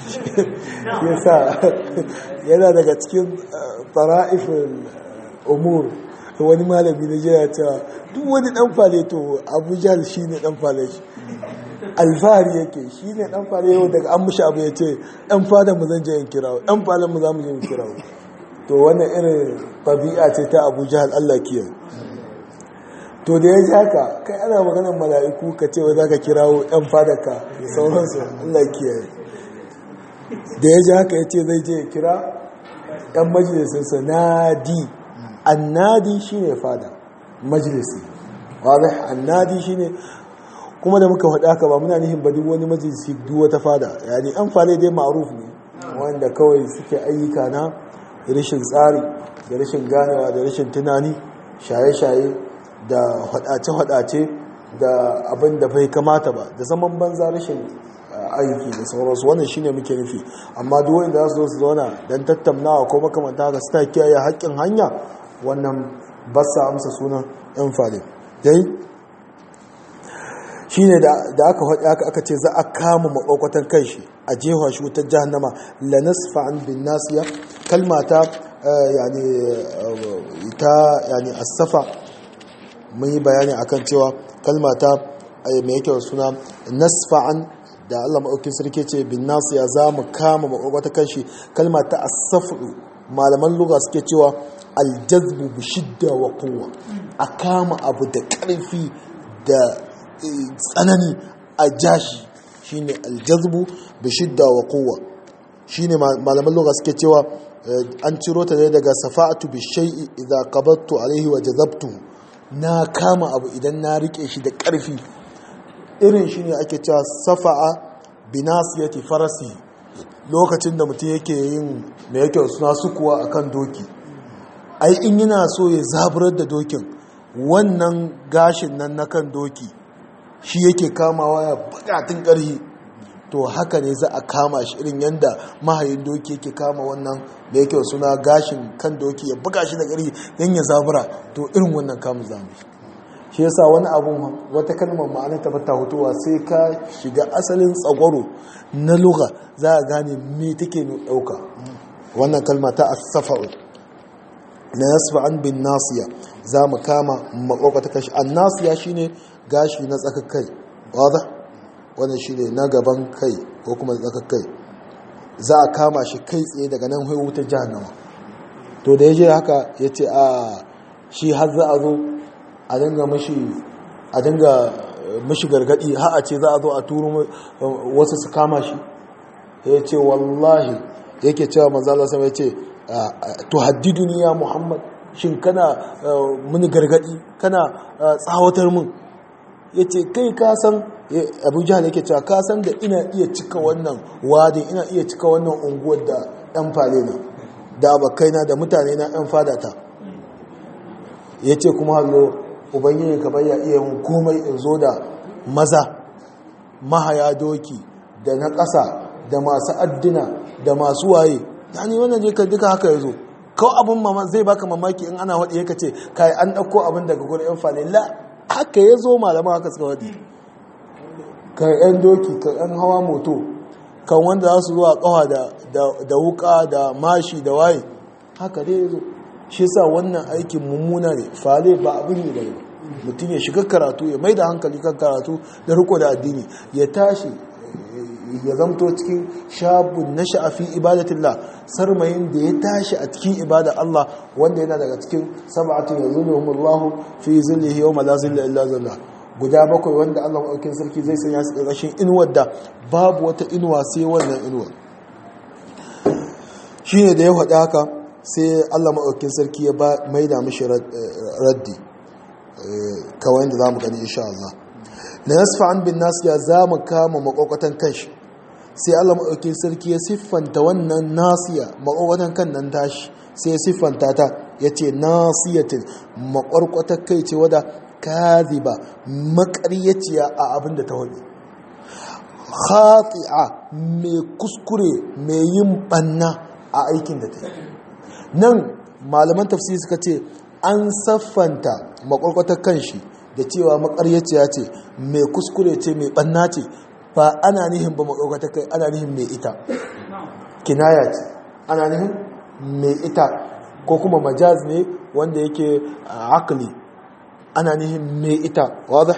ya sa yana daga cikin fara'ifin umur wani malami na jiya cewa duk wani dan fale to abuja shi ne dan fale shi alfahari yake shi ne dan fale yau daga an mushi abu ya ce 'yan fada mu zan je in kirawo 'yan falen mu za mu je in kirawo to wannan irin ɗabi'a ce ta abu jihar allah kiyar to da ya ji haka kai ana maganar mala'iku ka ce wai za ka kirawo 'yan fadaka da sauransu allah kiyar da ya ji haka ya ce zai je kira 'yan majalisinsa nadi annadi shi ne fada majalisi wadda annadi shi ne kuma da muka faɗa haka ba muna nihin ba duk wani majalisi duk wata fada yani an fale dai ma'aruf ne wanda kawai suke ayyuka na rashin tsari da rashin ganewa da rashin tunani shaye-shaye da hadace-hadace da abin da bai kamata ba da zaman banza rashin aiki da sauransu wannan shine muke nufi amma duk wanda za su zo su zauna don tattaunawa ko makamanta haka suna kiyaye haƙƙin hanya wannan ba sa amsa sunan yan fale dai shine da aka faɗi aka aka ce za a kama makwakwatan kai shi a jefa shi wutar jahannama la nasfa'an bin nasiya kalma ta yani ta yani as-safa mun yi bayani akan cewa kalma ta mai yake suna nasfa'an da Allah maɗaukin sarki ce bin nasiya za mu kama makwakwatan kai shi kalma ta as-safu malaman lugha suke cewa aljazbu bi shidda wa quwwa a kama abu da ƙarfi da tsanani a jashi shine aljazbu bi shidda wa quwwa shine malaman lugha suke cewa an ciro ta ne daga safa'atu bi shay'i idza qabattu alaihi wa jazabtu na kama abu idan na rike shi da ƙarfi irin shi ne ake cewa safa'a binasiyati farasi lokacin da mutum yake yin mai yake suna sukuwa akan doki ai in yana so ya zaburar da dokin wannan gashin nan na kan doki shi yake kamawa ya bukatun ƙarhi to haka ne za a kama shi irin yadda mahayin doki yake kama wannan da yake suna gashin kan doki ya buga shi da ƙarhi don ya zabura to irin wannan kamun zamu shi yasa wani abun wata kalmar ma'ana ta bata hutuwa sai ka shiga asalin tsagwaro na lugha za a gane me take ɗauka wannan kalma ta asafa'u na yasfa an bin nasiya za mu kama makwakwa kashi an nasiya shine gashi na tsakar kai wadda wannan shine na gaban kai ko kuma tsakar kai za a kama shi kai tsaye daga nan haihu ta jahannama to da ya je haka ya ce a shi har za a zo a dinga mashi a dinga mashi gargadi har a ce za a zo a turo wasu su kama shi ya ce wallahi yake cewa manzala sama ya ce tuhaddiduni ya muhammad shin kana muni gargadi kana tsawatar mun ya ce kai kasan abu jihar yake cewa kasan da ina iya cika wannan wadin ina iya cika wannan unguwar da ɗan fale na da abokaina da mutane na ɗan fadata ya ce kuma hallo ubangiji ka bayya iya yin komai in zo da maza mahaya doki da na ƙasa da masu addina da masu waye yani wannan je ka duka haka ya zo kawai abin mama zai baka mamaki in ana waɗi yaka ce kai an ɗauko abin daga gurin yan fane la haka ya zo malama haka suka waɗi kan yan doki kan yan hawa moto kan wanda za su zuwa ƙawa da wuka da mashi da waye haka dai ya zo shi sa wannan aikin mummuna ne fale ba abin ne da yau mutum ya shiga karatu ya mai da hankali kan karatu da riko da addini ya tashi ya zamto cikin shabun na sha'afi ibadatillah sarmayin da ya tashi a cikin ibada Allah wanda yana daga cikin sab'atun yazulluhumullahu fi zillihi yawma la zilla illa zilla guda bakwai wanda Allah maɗaukin sarki zai sanya su ƙarƙashin inuwar da babu wata inuwa sai wannan inuwar shine da ya faɗi haka sai Allah maɗaukin sarki ya maida mishi raddi kawai da za mu gani insha Allah na yasfa an bin nasiya za mu kama makwakwatan kanshi sai Allah maɗaukin sarki ya siffanta wannan nasiya makwakwatan kan nan tashi sai ya siffanta ta ya ce nasiyatin makwarkwatar kai ce wadda kaziba makaryaciya a abin da ta wani khati'a mai kuskure mai yin banna a aikin da ta yi nan malaman tafsiri suka ce an saffanta makwarkwatar kanshi da cewa makaryaciya ce mai kuskure ce mai banna ce ba ana nihin ba makwarkwatar kai ana nihin mai ita kinaya ce ana nihin mai ita ko kuma majaz ne wanda yake akali ana nihin mai ita wadda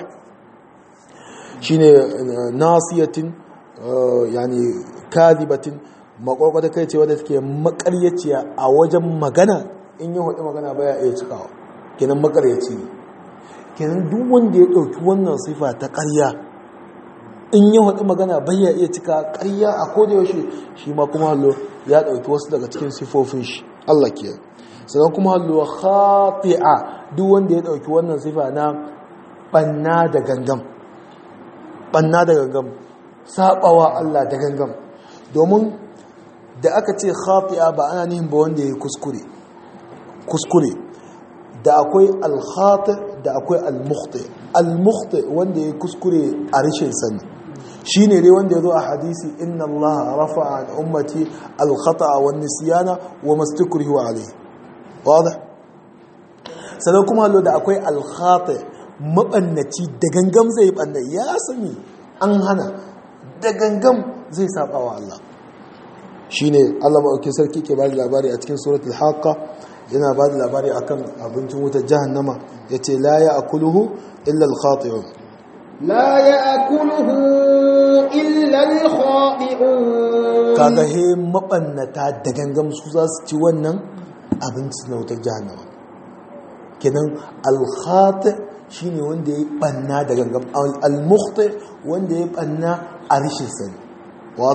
shine nasiyatin yani kadibatin makwarkwata kai ce wadda take makaryaciya a wajen magana in yi hudu magana baya iya cikawa kenan makaryaci ne kenan duk wanda ya ɗauki wannan sifa ta ƙarya in yi hudu magana baya iya cika ƙarya a koda yaushe shi ma kuma hallo ya ɗauki wasu daga cikin sifofin shi Allah ke sannan kuma hallo khati'a duk wanda ya ɗauki wannan sifa na ɓanna da gangam ɓanna da gangam saɓawa Allah da gangam domin da aka ce khati'a ba ana nihin ba wanda ya yi kuskure kuskure da akwai alkhati da akwai almukhti almukhti wanda ya yi kuskure a rashin sani shi ne dai wanda ya zo a hadisi inna allaha rafa an ummati alkhata'a wa nisyana wa mastukrihu alayhi wadda sannan kuma hallo da akwai alkhati mabannaci da gangam zai banna ya sani an hana da gangam zai saba wa Allah shine Allah maɗauki sarki ke bada labari a cikin suratul haqqa yana bada labari akan abincin wutar jahannama yace la ya'kuluhu illa al-khati'un la ya'kuluhu illa al-khati'un kaga he mabannata da gangam su za su ci wannan abincin na wutar jahannama kenan al-khati' shine wanda ya banna da gangam al-mukhti wanda ya banna a rishin sani wadah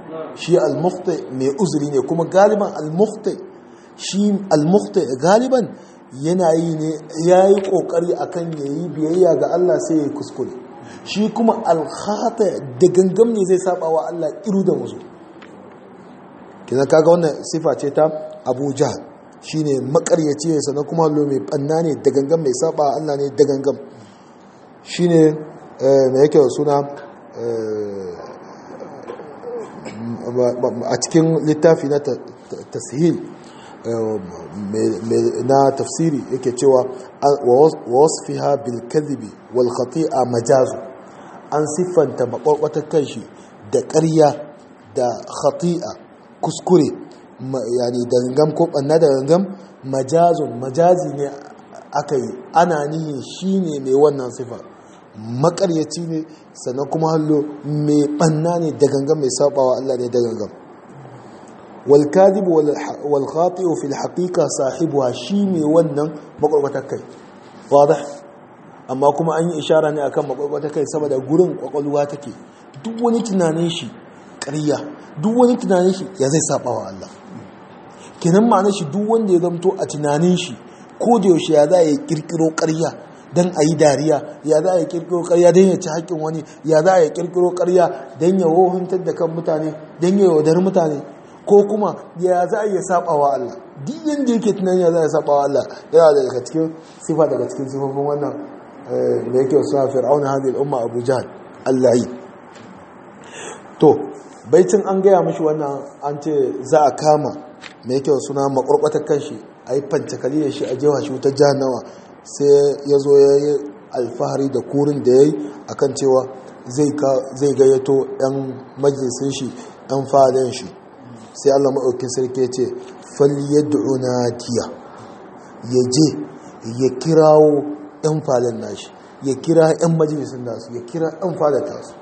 shi al-mukhti mai uzuri ne kuma galiban al-mukhti shi al-mukhti galiban yana yi ne yayi kokari akan yayi biyayya ga Allah sai ya kuskure shi kuma al-khata da gangam ne zai saba wa Allah iru da musu kina kaga wannan sifa ce ta Abu Jahl shine makaryaci ne sannan kuma hallo mai banna ne da gangam mai saba wa Allah ne da gangam shine mai yake suna a cikin littafi na tashil na tafsiri yake cewa wa wasfiha bil kadhibi wal khati'a majazu an siffanta makwakwatar kanshi da ƙarya da khati'a kuskure yani da gangam ko banna da gangam majazun majazi ne aka yi ana nihin shine mai wannan sifa makaryaci ne sannan kuma hallo mai banna ne da gangan mai sabawa Allah ne da gangan wal kadhib wal khati'u fil haqiqa sahibuha shi mai wannan makwarkwatar kai wadah amma kuma an yi ishara ne akan makwarkwatar kai saboda gurin kwakwalwa take duk wani tunanin shi ƙarya duk wani tunanin shi ya zai sabawa Allah kenan ma'anar shi duk wanda ya zamto a tunanin shi ko da yaushe ya za ya kirkiro ƙarya don a yi dariya ya za a yi kirkiro karya don ya ci haƙƙin wani ya za a yi kirkiro karya don ya wohantar da kan mutane don ya yaudar mutane ko kuma ya za a iya saba wa Allah duk yadda yake tunanin ya za a saba wa Allah yana daga cikin sifa daga cikin sifofin wannan da yake suna fir'auna hadhihi al-umma Abu Jahl Allah yi to baitin an gaya mishi wannan an ce za a kama me yake suna makwarkwatar kanshi a yi fancakali da shi a jewa shi wutar jahannama sai ya zo ya yi alfahari da kurin da ya yi a kan cewa zai gayyato 'yan majalisun shi 'yan fadon shi sai allah maɗaukin sarki ce falyad'u nadiya ya je ya kirawo 'yan fadon nashi ya kira 'yan majalisun nasu ya kira 'yan fadon tasu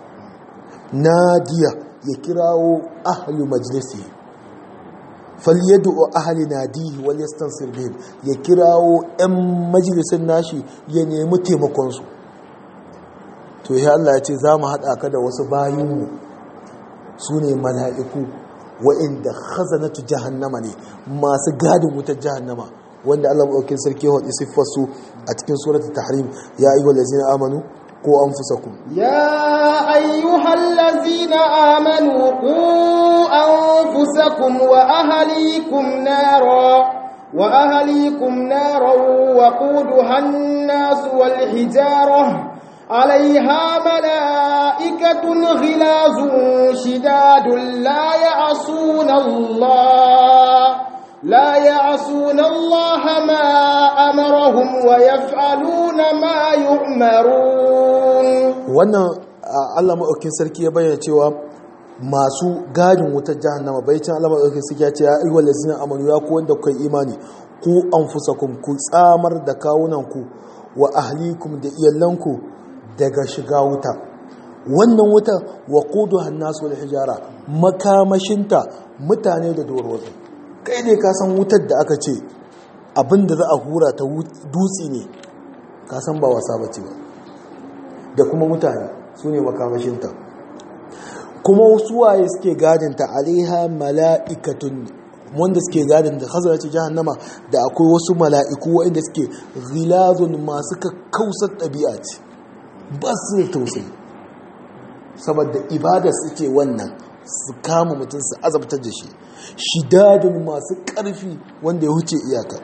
nadiya ya kirawo ahlu majalisi falyadu ahli nadihi wal yastansir bihim ya kirawo ɗan majalisin nashi ya nemi taimakon su to ya Allah ya ce za mu haɗa ka da wasu bayinmu su ne mala'iku wa'inda khazanatu jahannama ne masu gadin wutar jahannama wanda Allah maɗaukin sarki ya haɗi siffarsu a cikin suratul tahrim ya ayyuhal ladzina amanu ko anfusakum يا أيها الذين آمنوا قوا أنفسكم وأهليكم نارا وأهليكم نارا وقودها الناس والحجارة عليها ملائكة غلاظ شداد لا يعصون الله لا يعصون الله ما أمرهم ويفعلون ما يؤمرون wannan Allah maɗaukin sarki ya bayyana cewa masu gadin wutar jahannama bai can Allah maɗaukin sarki ya ce ya ayyuhal ladzina amanu ya ku wanda kuka imani ku anfusakum ku tsamar da kawunanku wa ahlikum da iyalanku daga shiga wuta wannan wuta wa quduha an-nas wal hijara makamashinta mutane da dorotsi kai ne ka san wutar da aka ce abinda za a hura ta dutse ne ka san ba wasa bace ba da kuma mutane su ne makamashinta kuma wasu waye suke gadinta alaiha mala'ikatun wanda suke gadin da hazara ce jahannama da akwai wasu mala'iku waɗanda suke ghilazun masu kakkausar ɗabi'a ce ba su da tausayi saboda ibada suke wannan su kama mutum su azabtar da shi shidadun masu ƙarfi wanda ya huce iyaka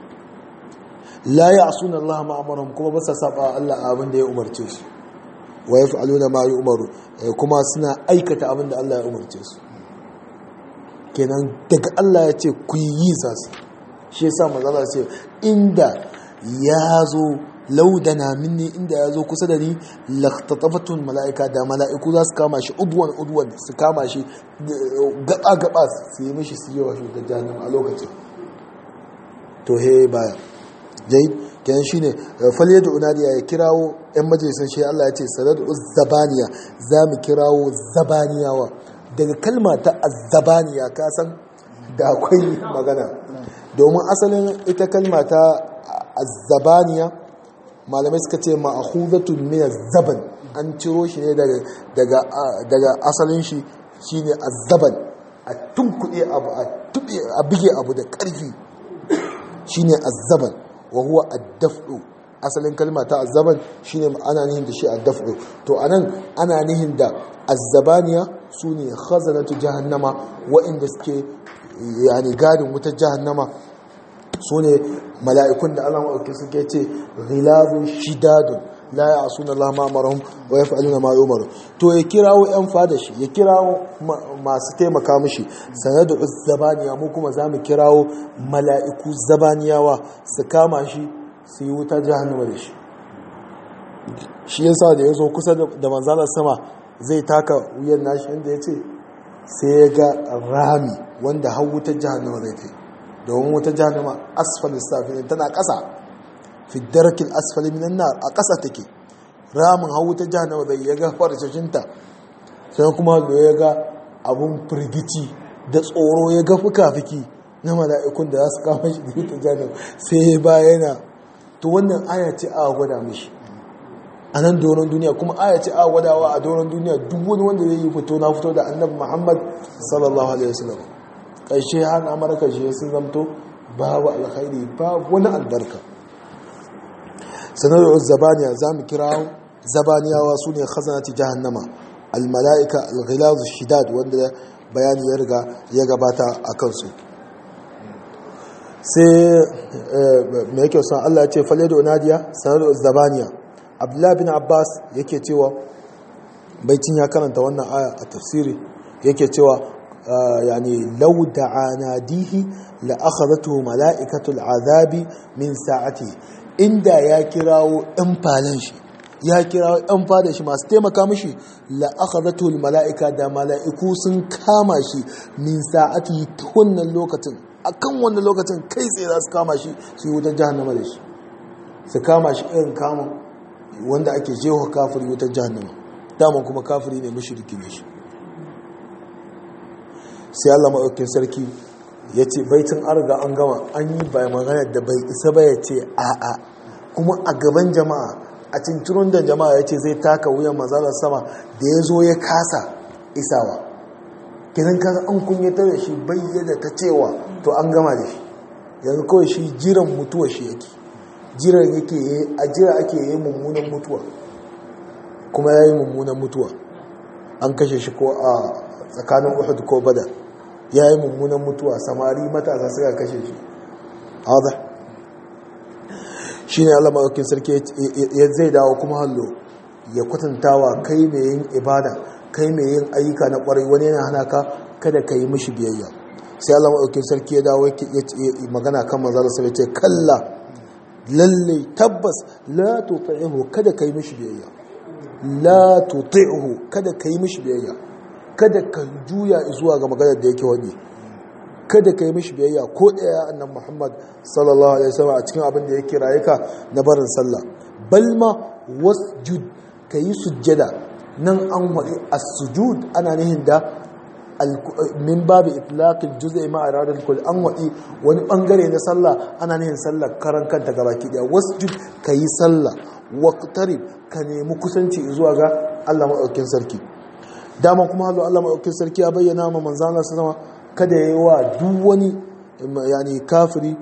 la ya asuna Allah ma'amaran kuma ba sa saba Allah abin da ya umarce su wa ya fa'aluna ma yi umaru kuma suna aikata abin da Allah ya umarce su kenan daga Allah ya ce ku yi za su shi yasa mazala ce inda ya zo laudana minni inda ya zo kusa da ni laktatafatun mala'ika da mala'iku za su kama shi udwan udwan su kama shi gaba gaba su yi mishi su yi wa shugaban jami'in a lokacin to he baya jai kenan shine falyadu unadiya ya kirawo yan majalisar shi Allah ya ce sanadu zabaniya za mu kirawo zabaniyawa daga kalma ta azzabaniya ka san da akwai magana domin asalin ita kalma ta azzabaniya malamai suka ce ma'ahudatun min zaban an ciro shi ne daga daga asalin shi shine azzaban a tunkuɗe abu a tuɓe a bige abu da ƙarfi shine azzaban wa huwa ad-daf'u asalin kalma ta azzaban shine ana nihin da shi ad-daf'u to anan ana nihin da azzabaniya sune khazanatu jahannama wa'inda suke yani gadin wutar jahannama sune mala'ikun da Allah maɗauki suke ce ghilazun shidadun la ya'suna Allah ma amarahum wa yaf'aluna ma yu'maru to ya kirawo yan fada shi ya kirawo masu taimaka mishi sanadu zabaniya mu kuma zamu kirawo mala'iku zabaniyawa su kama shi su yi wuta jahannama da shi shi yasa da yazo kusa da manzalar sama zai taka wuyan nashi inda yace sai ya ga rami wanda har wutar jahannama zai kai domin wutar jahannama asfalin safin tana ƙasa fi darkin asfali minan nar a ƙasa take ramin hau wutar jahannama zai ya ga farcashinta sai kuma da ya ga abun firgici da tsoro ya ga fuka-fiki na mala'ikun da za su kama shi da wutar jahannama sai ya bayana to wannan aya ce a gwada mishi a nan doron duniya kuma aya ce a gwadawa a doron duniya duk wani wanda zai yi fito na fito da annabi muhammad sallallahu alaihi wasallam ƙarshe har amurka shi sun zamto babu alkhairi babu wani albarka sanarwar zabaniya za mu kira zabaniyawa su ne khazanati jahannama almala'ika alghilazu shidad wanda bayani ya riga ya gabata a kansu sai mai yake son allah ce faledo nadiya sanarwar zabaniya abdullahi bin abbas yake cewa baitin ya karanta wannan aya a tafsiri yake cewa يعني لو دعا ناديه لأخذته ملائكة العذاب من ساعته inda ya kirawo ɗan falon shi ya kirawo ɗan fada shi masu taimaka mashi la'akhazatul mala'ika da mala'iku sun kama shi min sa'ati ta wannan lokacin akan wannan lokacin kai tsaye za su kama shi su yi wutar jahannama da shi su kama shi irin kama wanda ake jewa kafiri wutar jahannama daman kuma kafiri ne mushriki ne shi sai Allah maɗaukin sarki ya ce baitin arga an gama an yi bai magana da bai isa ba ya ce a'a kuma a gaban jama'a a cincirin da jama'a ya ce zai taka wuyan mazalar sama da ya zo ya kasa isawa kinan kasa an kunyatar da shi bayyana ta cewa to an gama da shi yanzu kawai shi jiran mutuwa shi yake jiran yake a jira ake yi mummunan mutuwa kuma ya yi mummunan mutuwa an kashe shi ko a tsakanin uhud ko badar ya yi mummunan mutuwa samari matasa suka kashe shi haɗa shi ne allah maɗaukin sarki ya zai dawo kuma hallo ya kwatantawa kai mai yin ibada kai mai yin ayyuka na ƙwarai wani yana hana ka kada ka yi mishi biyayya sai allah maɗaukin sarki ya dawo ya magana kan manzala sai ce kalla lalle tabbas la tuti'uhu kada ka yi mishi biyayya la tuti'uhu kada ka yi mishi biyayya kada ka juya zuwa ga maganar da yake wani kada ka yi mishi biyayya ko ɗaya annan muhammad sallallahu alaihi wasallam a cikin abin da yake rayuka na barin sallah balma wasjud ka yi sujjada nan an waɗi as-sujud ana nihin da min babu itlaqil juz'i ma iradul kull an waɗi wani bangare na sallah ana nihin sallah karan kanta gabaki daya wasjud ka yi sallah waqtarib ka nemi kusanci zuwa ga Allah madaukakin sarki dama kuma hazo Allah maɗaukin sarki ya bayyana ma manzana su zama kada ya yi wa duk wani yani kafiri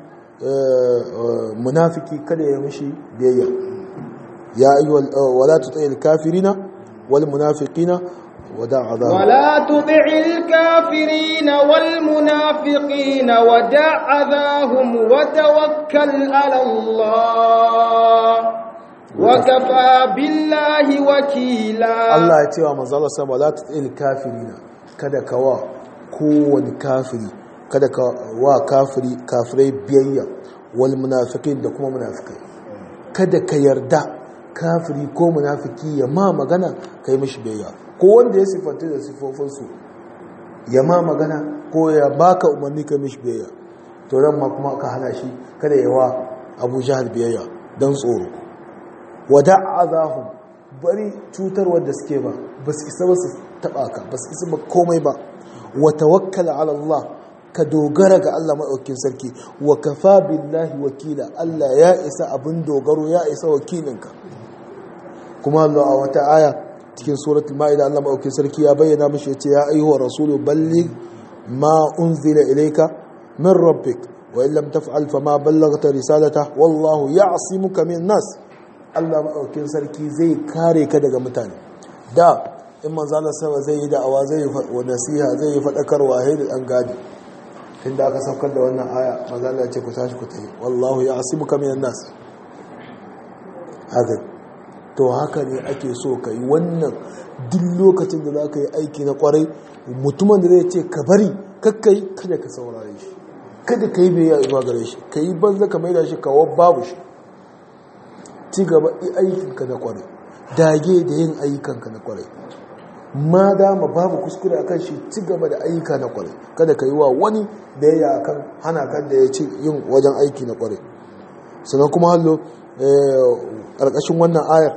munafiki kada ya mishi biyayya ya yi wala tutsayil kafirina wal munafiqina wada azab ولا تطع الكافرين والمنافقين ودع أذاهم وتوكل على الله وكفى بالله وكيلا Allah ya ce wa manzala sama la tutil kafirina kada ka wa kowane kafiri kada ka wa kafiri kafirai biyayya wal munafiqin da kuma munafikai kada ka yarda kafiri ko munafiki ya ma magana kai mishi biyayya ko wanda ya sifanta da sifofin su ya ma magana ko ya baka umarni kai mishi biyayya to ran ma kuma ka hana shi kada ya wa Abu Jahal biyayya dan tsoro wada azahum bari cutarwar da suke ba ba su isa ba su taba ka ba su isa ba komai ba wa tawakkala ala Allah ka dogara ga Allah maɗaukin sarki wa kafa billahi wakila Allah ya isa abin dogaro ya isa wakilinka kuma Allah a wata aya cikin suratul ma'ida Allah maɗaukin sarki ya bayyana mashi yace ya ayyuha rasulu balligh ma unzila ilayka min rabbik wa in lam taf'al fama ballaghta risalata wallahu ya'simuka min nas Allah maɗaukin sarki zai kare ka daga mutane da in manzo Allah sama zai yi da'awa zai yi nasiha zai yi fadakarwa hayr dan gadi tunda aka saukar da wannan aya manzo Allah ya ce ku tashi ku tayi wallahu ya'simuka min nas haka to haka ne ake so ka yi wannan duk lokacin da za ka yi aiki na kwarai mutumin da zai ce ka bari kakkai kada ka saurare shi kada ka yi mai zuwa gare shi ka yi banza ka maida shi kawo babu shi ci gaba aikinka na kwarai dage da yin ayyukanka na kwarai ma dama babu kuskure a kan shi ci gaba da ayyuka na kwarai kada ka yi wa wani da ya yi akan hana kan da ya ci yin wajen aiki na kwarai sannan kuma hallo ƙarƙashin wannan ayar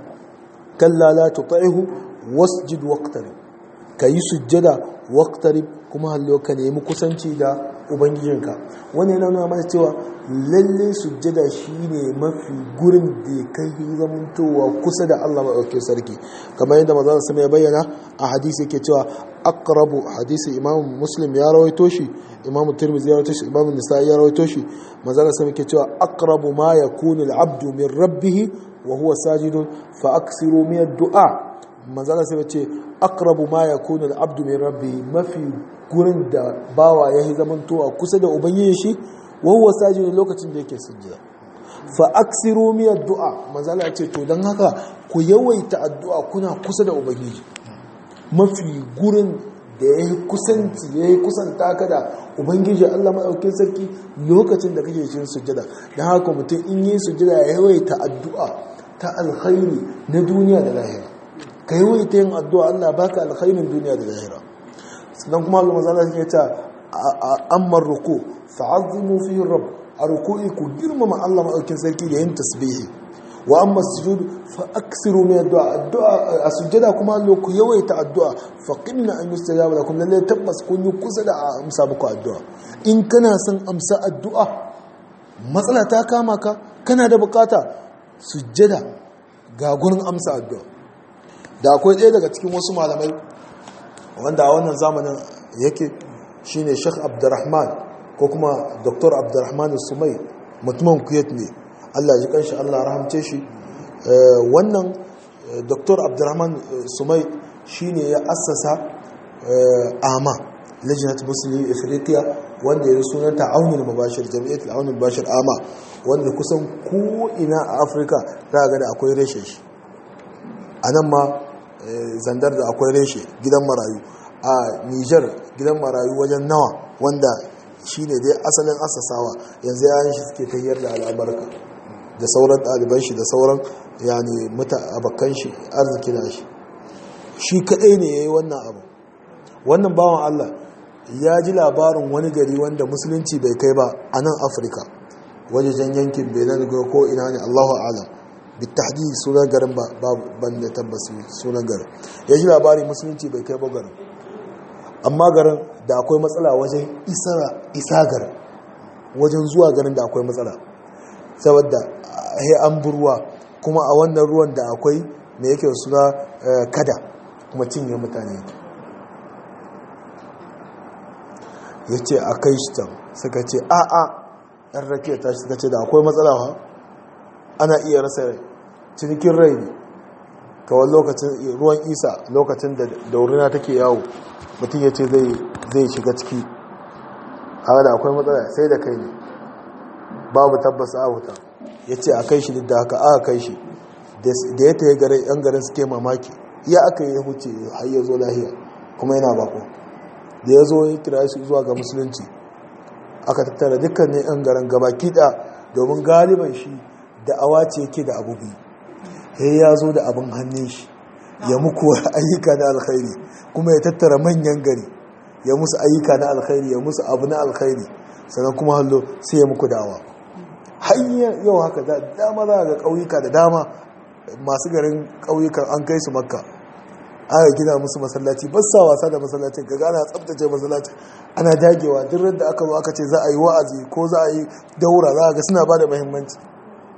kalla la tuti'hu wasjud waqtarib kayi sujjada waqtarib kuma hallo ka nemi kusanci da ubangijinka wani yana nuna mana cewa lalle sujjada shine mafi gurin da kai zamantowa kusa da Allah maɗaukin sarki kamar yadda maza sama ya bayyana a hadisi yake cewa aqrabu hadisi imam muslim ya rawaito shi imam tirmidhi ya rawaito shi imam nisa'i ya rawaito shi maza sama yake cewa aqrabu ma yakunu al-abdu min rabbih wa huwa sajidun fa aksiru min ad-du'a maza sama ce aqrabu ma yakunu al-abdu min rabbih mafi gurin da bawa yayi zamantowa kusa da ubangiji shi wa huwa sajidun lokacin da yake sujjada fa aksiru min ad-du'a maza Allah ce to dan haka ku yawaita addu'a kuna kusa da ubangiji mafi gurin da ya yi kusanci ya yi kusanta ka da ubangiji Allah maɗaukin sarki lokacin da kake cikin sujjada don haka mutum in yi sujjada ya yawaita addu'a ta alkhairi na duniya da lahira ka yawaita yin addu'a Allah baka alkhairin duniya da lahira sannan kuma Allah mazala ya ce amma ruku fa'azzimu fi rabb a ruku'i ku girmama Allah maɗaukin sarki da yin tasbihi wa amma sujud fa aksiru min addu'a addu'a a sujjada kuma Allah ku yawaita addu'a fa qimna an yustajaba lakum lalle tabbas kun yi kusa da amsa muku addu'a in kana son amsa addu'a matsala ta kama ka kana da bukata sujjada ga gurin amsa addu'a da akwai ɗaya daga cikin wasu malamai wanda a wannan zamanin yake shine Sheikh Abdurrahman ko kuma Dr. Abdurrahman Sumai mutumin Kuwait ne Allah ji kanshi Allah rahamce shi wannan Dr. Abdurrahman Sumai shine ya assasa AMA Lajnat Muslim Africa wanda ya sunanta Aunul Mubashir Jami'at Aunul Mubashir AMA wanda kusan ko ina a Afirka za ga da akwai reshe shi anan ma zandar da akwai reshe gidan marayu a Niger gidan marayu wajen nawa wanda shine dai asalin asasawa yanzu yayin shi suke tayyar da al'abarka da sauran ɗaliban shi da sauran yani muta abakan shi arziki na shi shi kaɗai ne ya yi wannan abu wannan bawan Allah ya ji labarin wani gari wanda musulunci bai kai ba a nan afirka wajejen yankin benin ko ina ne allahu alam bitahdi sunan garin ba ban da tabbas sunan garin ya ji labarin musulunci bai kai ba garin amma garin da akwai matsala wajen isa garin wajen zuwa garin da akwai matsala saboda he an burwa kuma a wannan ruwan da akwai me yake suna kada kuma cinye mutane ya ce a kai shi can suka ce a a ɗan rake ta shi suka ce da akwai matsala ha ana iya rasa rai cinikin rai ne kawai lokacin ruwan isa lokacin da daurina take yawo mutum ya ce zai shiga ciki haka da akwai matsala sai da kai ne babu tabbas a wuta ya ce a kai shi da haka aka kai shi da ya ta yi garin yan garin suke mamaki ya aka yi huce har ya zo lahiya kuma yana bako da ya zo ya kira shi zuwa ga musulunci aka tattara dukkanin yan garin gaba kiɗa domin galiban shi da awa ce yake da abu biyu ya ya zo da abin hannun shi ya muku ayyuka na alkhairi kuma ya tattara manyan gari ya musu ayyuka na alkhairi ya musu abu na alkhairi sannan kuma hallo sai ya muku dawa hanyar yau haka da dama za ga ƙauyuka da dama masu garin ƙauyukan an kai su makka aka gina musu masallaci ba sa wasa da masallacin ga ana tsabtace masallacin ana dagewa duk da aka zo aka ce za a yi wa'azi ko za a yi daura za a ga suna ba da muhimmanci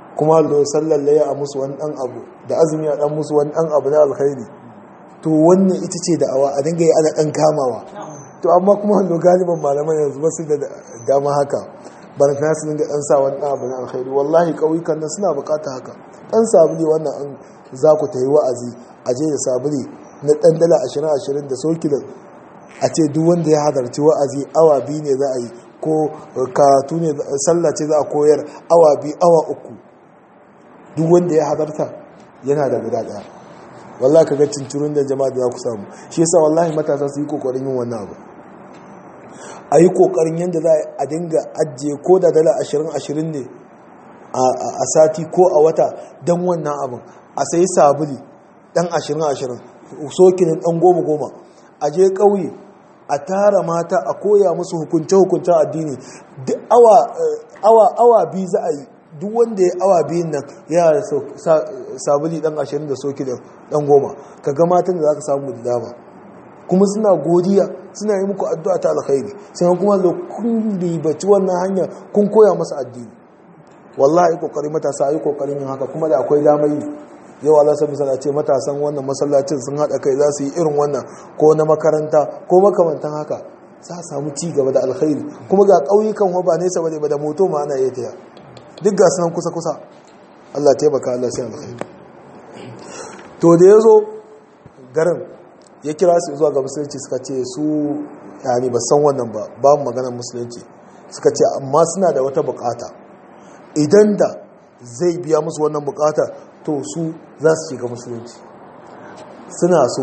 kuma hallo sallar laye a musu wani dan abu da azumi a dan musu wani dan abu na alkhairi to wannan ita ce da'awa a dinga yi ana dan kamawa to amma kuma hallo galiban malaman yanzu ba su da dama haka bana kana su dinga dan sa wani dan abu na alkhairi wallahi kauyukan nan suna bukata haka dan sabuli wannan an za ku tayi wa'azi a je da sabuli na dan dala 20 20 da sokilin a ce duk wanda ya hadarci wa'azi awa biyu ne za a yi ko karatu ne sallah ce za a koyar awa biyu awa uku duk wanda ya hadarta yana da guda daya wallahi kaga cincirin da jama'a da za ku samu shi yasa wallahi matasa su yi kokarin yin wannan abu a yi kokarin yadda za a dinga ajiye ko da dala ashirin ashirin ne a sati ko a wata don wannan abin a sayi sabuli dan ashirin ashirin sokinin dan goma goma a je ƙauye a tara mata a koya musu hukunce-hukuncen addini duk awa awa biyu za a yi duk wanda ya awa biyun nan yana da sabuli dan ashirin da soki da dan goma ka ga matan da za ka samu da dama kuma suna godiya suna yi muku addu'a ta alkhairi sai kuma da kun ribaci wannan hanya kun koya masa addini wallahi kokari matasa yi kokarin yin haka kuma da akwai damar yi yau Allah sai misala ce matasan wannan masallacin sun haɗa kai za su yi irin wannan ko na makaranta ko makamantan haka za a samu ci gaba da alkhairi kuma ga ƙauyukan ba nesa bane ba da moto ma ana iya taya duk ga sunan kusa kusa Allah taimaka Allah sai alkhairi to da ya zo garin ya kira su zuwa ga musulunci suka ce su yani ba san wannan ba babu maganar musulunci suka ce amma suna da wata bukata idan da zai biya musu wannan bukata to su za su shiga musulunci suna so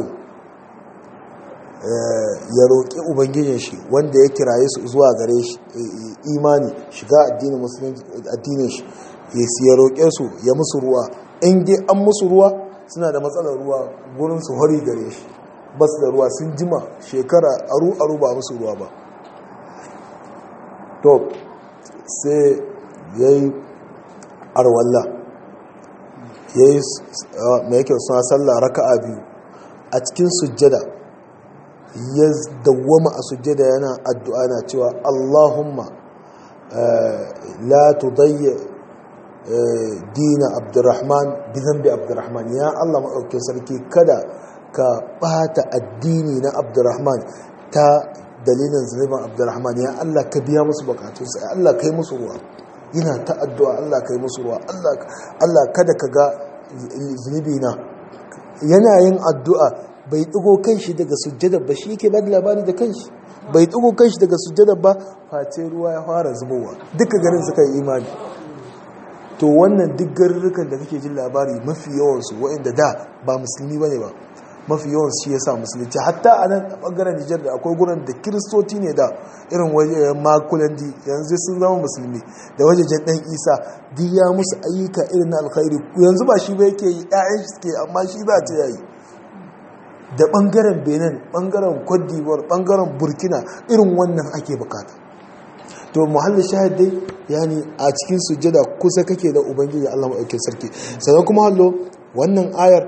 ya roƙi ubangijin shi wanda ya kiraye su zuwa gare shi imani shiga addinin shi ya roƙe su ya musu ruwa in dai an musu ruwa suna da matsalar ruwa gurin su hori gare shi ba su da ruwa sun jima shekara aru aru ba musu ruwa ba to sai ya yi arwallah ya yi mai yake suna sallah raka'a biyu a cikin sujjada ya dawwama a sujjada yana addu'a na cewa Allahumma la tudayya dina abdurrahman bi zambi abdurrahman ya Allah maɗaukin sarki kada ka ɓata addini na abdurrahman ta dalilin zunubin abdurrahman ya Allah ka biya musu bukatunsa ya Allah kai musu ruwa yana ta addu'a Allah kai musu ruwa Allah kada ka ga zunubi na yana yin addu'a bai ɗigo kanshi daga sujjada ba shi yake ba da labari da kanshi bai ɗigo kanshi daga sujjada ba face ruwa ya fara zubowa duka garin suka yi imani to wannan duk garurrukan da kake jin labari mafi yawansu waɗanda da ba musulmi ba ne ba mafi yawan shi ya sa musulunci hatta a nan a ɓangaren nijar da akwai gurin da kiristoci ne da irin wajen makulandi yanzu sun zama musulmi da wajejen ɗan isa duk ya musu ayyuka irin na alkhairi yanzu ba shi ba yake yi ƴaƴan shi suke amma shi za ta yayi da ɓangaren benin ɓangaren cote d'ivoire ɓangaren burkina irin wannan ake bukata to muhallin shahid dai yani a cikin sujjada kusa kake da ubangiji allah maɗaukin sarki sannan kuma hallo wannan ayar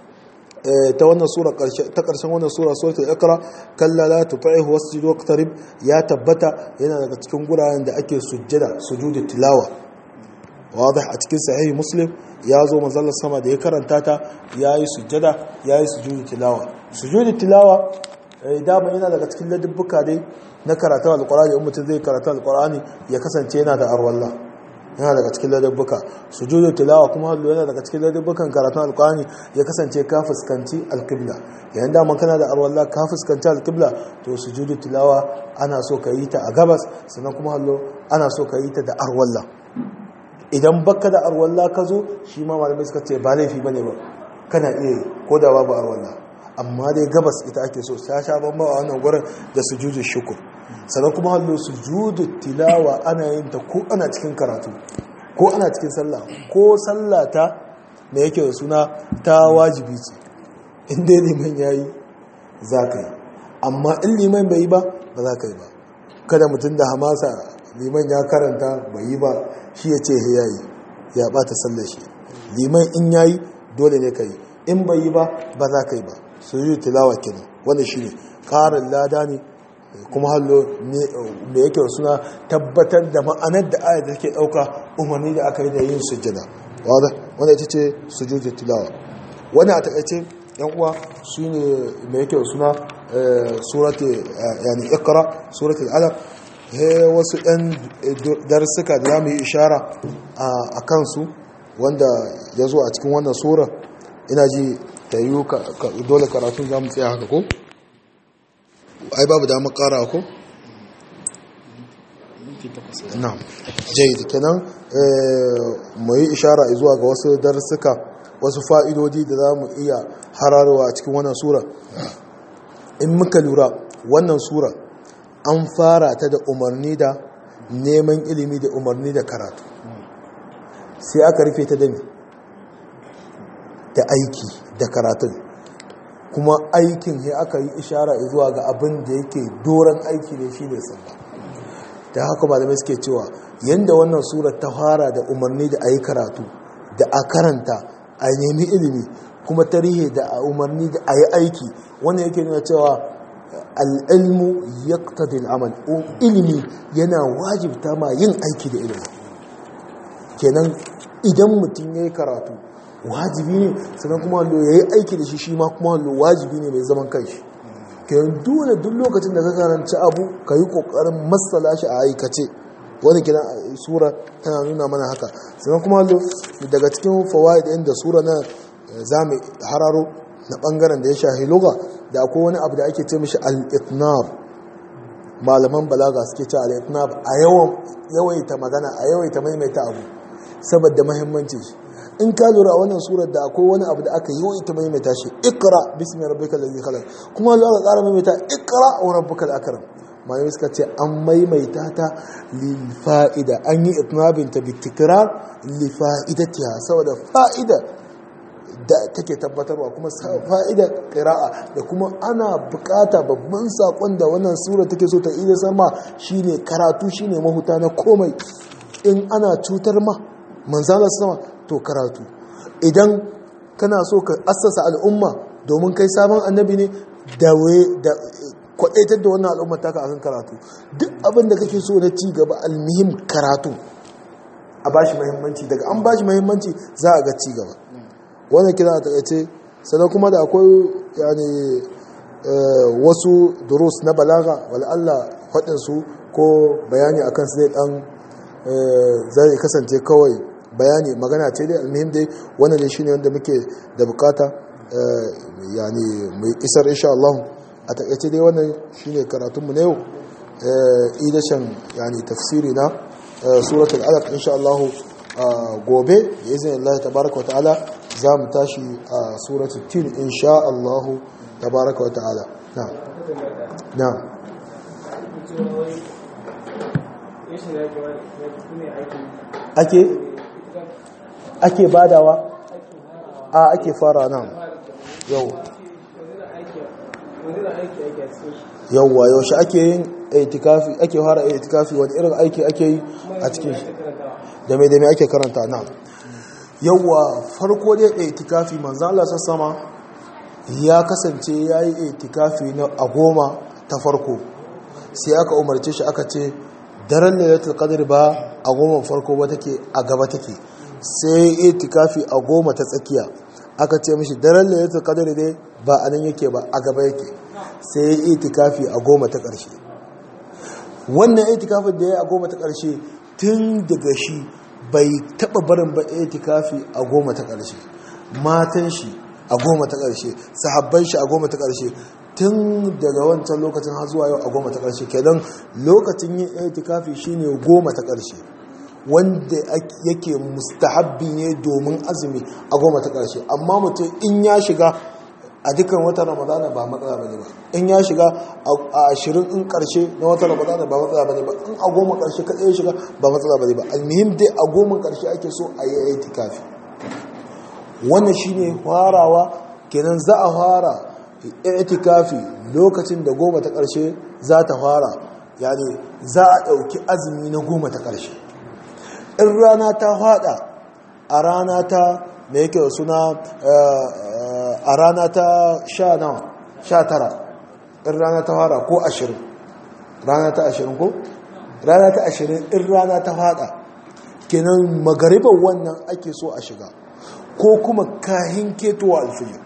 ta wannan sura ta karshen wannan sura suratul iqra kalla la tuti'hu wasjud waqtarib ya tabbata yana daga cikin guraren da ake sujjada sujudu tilawa wadih a cikin sahihi muslim ya zo manzon sama da ya karanta ta yayi sujjada yayi sujudu tilawa sujudu tilawa dama yana daga cikin ladubbuka dai na karatu alqur'ani in mutum zai karatu alqur'ani ya kasance yana da arwallah yana daga cikin ladabbuka sujudu tilawa kuma hallo yana daga cikin ladabbukan karatun alqur'ani ya kasance ka fuskanci alqibla yayin da man kana da arwalla ka fuskanci alqibla to sujudu tilawa ana so ka yi ta a gabas sannan kuma hallo ana so ka yi ta da arwalla idan baka da arwalla ka zo shi ma malamai suka ce ba laifi bane ba kana iya yi ko da babu arwalla amma dai gabas ita ake so ta sha bamba a wannan gurin da sujudu shukur sannan kuma hallo sujudu tilawa ana yin ta ko ana cikin karatu ko ana cikin sallah ko sallah ta da yake da suna ta wajibi ce in dai liman yayi za ka yi amma in liman bai yi ba ba za ka yi ba kada mutum da hamasa liman ya karanta bai yi ba shi ya ce ya yi ya bata sallar shi liman in yayi dole ne ka yi in bai yi ba ba za ka yi ba sujudu tilawa kenan wannan shine karin lada ne kuma hallo me yake suna tabbatar da ma'anar da ayat da take dauka umarni da aka yi da yin sujjada wanda ita ce sujudul tilawa wani a takaice yan uwa su ne mai yake suna surati yani ikra suratul alaq he wasu ɗan darsuka da zamu yi ishara a kansu wanda ya zo a cikin wannan sura ina ji ta yi dole karatun za mu tsaya haka ko? ai babu damar kara ko? na jai da kenan mu yi ishara zuwa ga wasu darsuka wasu fa'idodi da za mu iya hararwa a cikin wannan sura in muka lura wannan sura an fara ta da umarni da neman ilimi da umarni da karatu sai aka rufe ta da da aiki da karatun kuma aikin ya aka yi ishara zuwa ga abin da yake doron aiki ne shi ne sallah da haka malamai suke cewa yadda wannan surar ta fara da umarni da a yi karatu da a karanta a nemi ilimi kuma tarihi da a umarni da a yi aiki wannan yake nuna cewa al'ilmu ya amal ilimi yana wajibta ma yin aiki da ilimi kenan idan mutum ya yi karatu wajibi ne sannan kuma hallo ya yi aiki da shi shi ma kuma hallo wajibi ne mai zaman kanshi kenan dole duk lokacin da ka karanci abu ka yi kokarin matsala shi a aikace wani kiran sura tana nuna mana haka sannan kuma hallo daga cikin fawaid ɗin da sura na zamu hararo na bangaren da ya shahi lugha da akwai wani abu da ake ce mishi al-itnab malaman balaga suke ce al-itnab a yawan yawaita magana a yawaita maimaita abu saboda muhimmanci shi in ka lura wannan surar da akwai wani abu da aka yawaita maimaita shi ikra bismi rabbikal ladhi khalaq kuma Allah ya ƙara maimaita ikra wa rabbukal akram malamai suka ce an maimaita ta lil fa'ida an yi itnabin ta bi tikrar li fa'idatiha saboda fa'ida da take tabbatarwa kuma fa'ida qira'a da kuma ana bukata babban sakon da wannan sura take so ta ida sama shine karatu shine mahuta na komai in ana cutar ma manzala sama to karatu idan kana so ka assasa al'umma domin kai sabon annabi ne da da kwadaitar da wannan al'umma taka akan karatu duk abin da kake so na ci gaba almihim karatu a bashi muhimmanci daga an bashi muhimmanci za a ga ci gaba wannan kira a takaice sannan kuma da akwai yani wasu durus na balaga wal Allah faɗin su ko bayani akan su zai dan zai kasance kawai bayani magana ce dai almuhim dai wannan ne shine wanda muke da bukata yani mai isar insha Allah a takaice dai wannan shine karatun mu na yau idashan yani tafsiri na suratul alaq insha Allah gobe da izinin Allah tabaraka wa ta'ala za mu tashi a suratul tin insha Allah tabaraka wa ta'ala na na ake ake badawa a ake fara nan yau yauwa yaushe ake yin itikafi ake fara itikafi wani irin aiki ake yi a cikin shi da mai da mai ake karanta nan yauwa farko dai itikafi manzo Allah sama ya kasance yayi itikafi na a goma ta farko sai aka umarce shi aka ce daren lailatul qadr ba a goma farko ba take a gaba take sai itikafi a goma ta tsakiya aka ce mishi daren lailatul qadr dai ba a nan yake ba a gaba yake sai itikafi a goma ta ƙarshe wannan itikafin da ya a goma ta ƙarshe tun daga shi bai taɓa barin ba itikafi a goma ta ƙarshe matan shi a goma ta ƙarshe sahabban shi a goma ta ƙarshe tun daga wancan lokacin har zuwa yau a goma ta ƙarshe kenan lokacin yin itikafi shine goma ta ƙarshe wanda yake mustahabbi ne domin azumi a goma ta ƙarshe amma mutum in ya shiga a dukkan watan ramadana ba matsala bane ba in ya shiga a ashirin in ƙarshe na watan ramadana ba matsala bane ba in a goma ƙarshe kaɗai ya shiga ba matsala bane ba almihim dai a goma ƙarshe ake so a yi itikafi wannan shine farawa kenan za a fara itikafi lokacin da goma ta ƙarshe za ta fara yani za a ɗauki azumi na goma ta ƙarshe in rana ta fada a rana ta da yake suna a rana ta sha nawa sha tara in rana ta fara ko ashirin rana ta ashirin ko rana ta ashirin in rana ta fada kenan magariban wannan ake so a shiga ko kuma kahin ketowa alfijir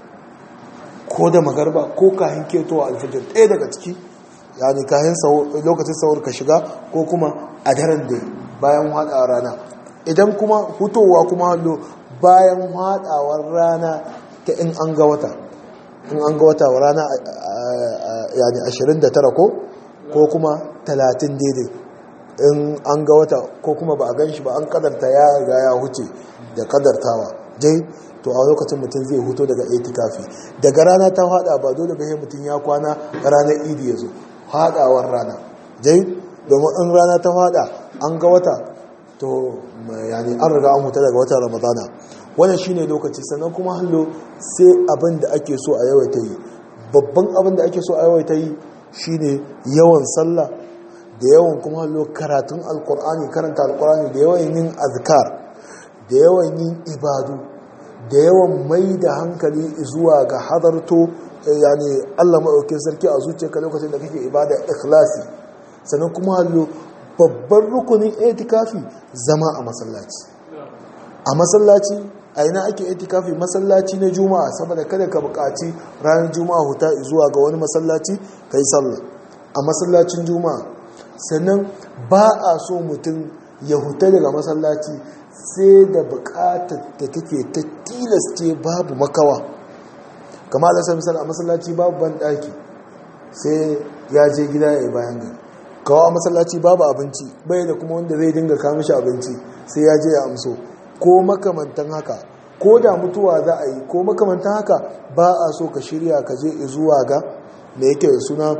ko da magariba ko kahin ketowa alfijir ɗaya daga ciki yani kahin lokacin sahur ka shiga ko kuma a daren da bayan haɗa rana idan kuma hutowa kuma hallo bayan haɗawar rana ta in an ga wata in an ga wata rana yani 29 ko ko kuma 30 daidai in an ga wata ko kuma ba a gan shi ba an kadarta ya riga ya huce da kadartawa dai to a lokacin mutum zai huto daga itikafi daga rana ta hada ba dole ba mutum ya kwana ranar idi ya zo hadawar rana dai domin in rana ta hada an ga wata to yani an riga an huta daga watan ramadana wannan shine lokaci sannan kuma hallo sai abin da ake so a yawaita yi babban abin da ake so a yawaita yi shine yawan sallah da yawan kuma hallo karatun alkur'ani karanta alkur'ani da yawan yin azkar da yawan yin ibadu da yawan mai da hankali zuwa ga hadarto yani Allah maɗaukin sarki a zuciyarka lokacin da kake ibada ikhlasi sannan kuma hallo babban rukunin itikafi zama a masallaci a masallaci a ina ake itikafi masallaci na juma'a saboda kada ka buƙaci ranar juma'a huta zuwa ga wani masallaci ka yi sallah a masallacin juma'a sannan ba a so mutum ya huta daga masallaci sai da buƙatar da take ta tilasce babu makawa kama da sami a masallaci babu ban ɗaki sai ya je gida ya yi bayan gari kawo a masallaci babu abinci bai da kuma wanda zai dinga kawo mishi abinci sai ya je ya amso ko makamantan haka ko da mutuwa za a yi ko makamantan haka ba a so ka shirya ka je zuwa ga me yake da suna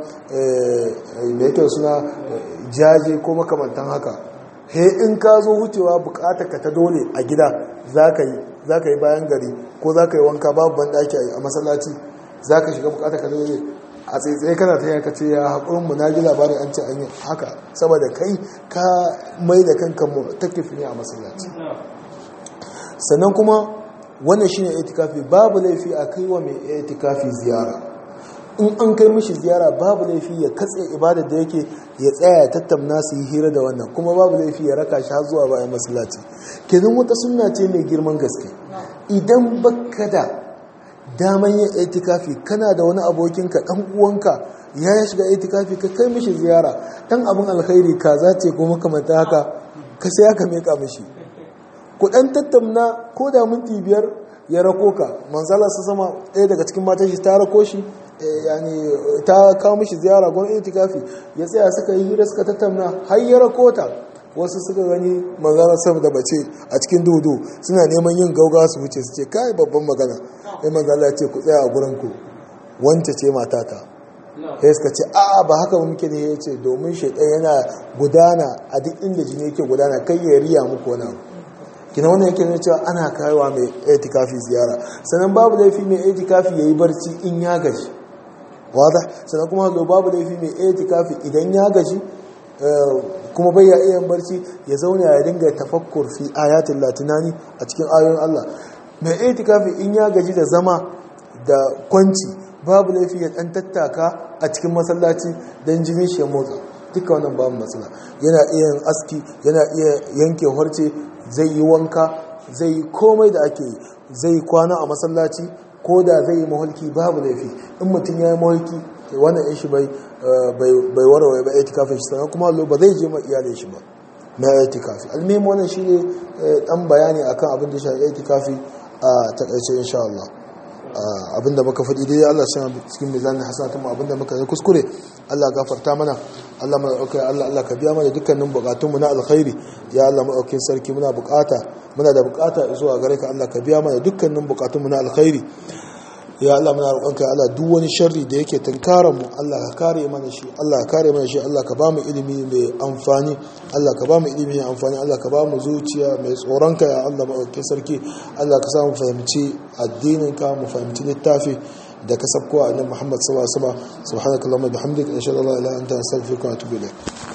me yake da suna jaje ko makamantan haka he in ka zo wucewa bukatar ka ta dole a gida za ka yi bayan gari ko za ka yi wanka babu banɗaki a masallaci za ka shiga bukatar ka dole a tsaitsaye kana ta yaka ce ya haƙurin mu na ji labarin an ce an yi haka saboda kai ka mai da kanka mu takifi ne a masallaci sannan kuma wannan shine itikafi babu laifi a kai wa mai itikafi ziyara in an kai mishi ziyara babu laifi ya katse ibadar da yake ya tsaya ya tattauna su yi hira da wannan kuma babu laifi ya raka shi har zuwa bayan masallaci kenan wata sunna ce mai girman gaske idan baka da daman yin itikafi kana da wani abokinka dan uwanka ya shiga itikafi ka kai mishi ziyara dan abin alkhairi ka zace ko makamanta haka ka sai aka meka mishi ku dan tattauna ko da minti biyar ya rako ka manzala su sama ɗaya daga cikin matan shi ta rako shi yani ta kawo mishi ziyara gwan itikafi ya tsaya suka yi hira suka tattauna har ya rako ta wasu suka gani manzala sama da bace a cikin dudu suna neman yin gauga su wuce su ce kai babban magana sai manzala ya ce ku tsaya a gurin ku wance ce matata sai suka ce a'a ba haka muke ne ya ce domin shaidan yana gudana a duk inda jini yake gudana kai ya riya muku wani abu kina wannan yake nuna cewa ana kawowa mai itikafi ziyara sannan babu laifi mai itikafi yayi barci in ya gaji wada sannan kuma zo babu laifi mai itikafi idan ya gaji kuma bai ya iya barci ya zauna ya dinga tafakkur fi ayatin latinani a cikin ayoyin Allah mai itikafi in ya gaji da zama da kwanci babu laifi ya dan tattaka a cikin masallaci dan jini shi ya motsa duka wannan babu matsala yana iya yin aski yana iya yanke harce zai yi wanka zai yi komai da ake yi zai kwana a masallaci ko da zai yi mahulki babu laifi in mutum ya yi mahulki wannan yan shi bai warware ba itikafin shi sannan kuma ba zai je ma iyalin shi ba na itikafi almihim wannan shi ne dan bayani akan abin da shi itikafi a takaice insha Allah abinda muka faɗi dai Allah shi cikin mizanin hasanatun abinda muka yi kuskure Allah gafarta mana Allah mana ɗauka Allah Allah ka biya mana dukkanin bukatunmu na alkhairi ya Allah maɗaukin sarki muna bukata muna da bukata zuwa gare ka Allah ka biya mana dukkanin bukatunmu na alkhairi ya Allah muna roƙonka Allah duk wani sharri da yake tunkaran mu Allah ka kare mana shi Allah ka kare mana shi Allah ka ba mu ilimi mai amfani Allah ka ba mu ilimi mai amfani Allah ka ba mu zuciya mai tsoronka ya Allah maɗaukin sarki Allah ka sa mu fahimci addinin ka mu fahimci littafi da ka sabko a annabi Muhammad sallallahu alaihi wasallam subhanakallahumma bihamdika ashhadu an la ilaha illa anta astaghfiruka wa atubu ilayk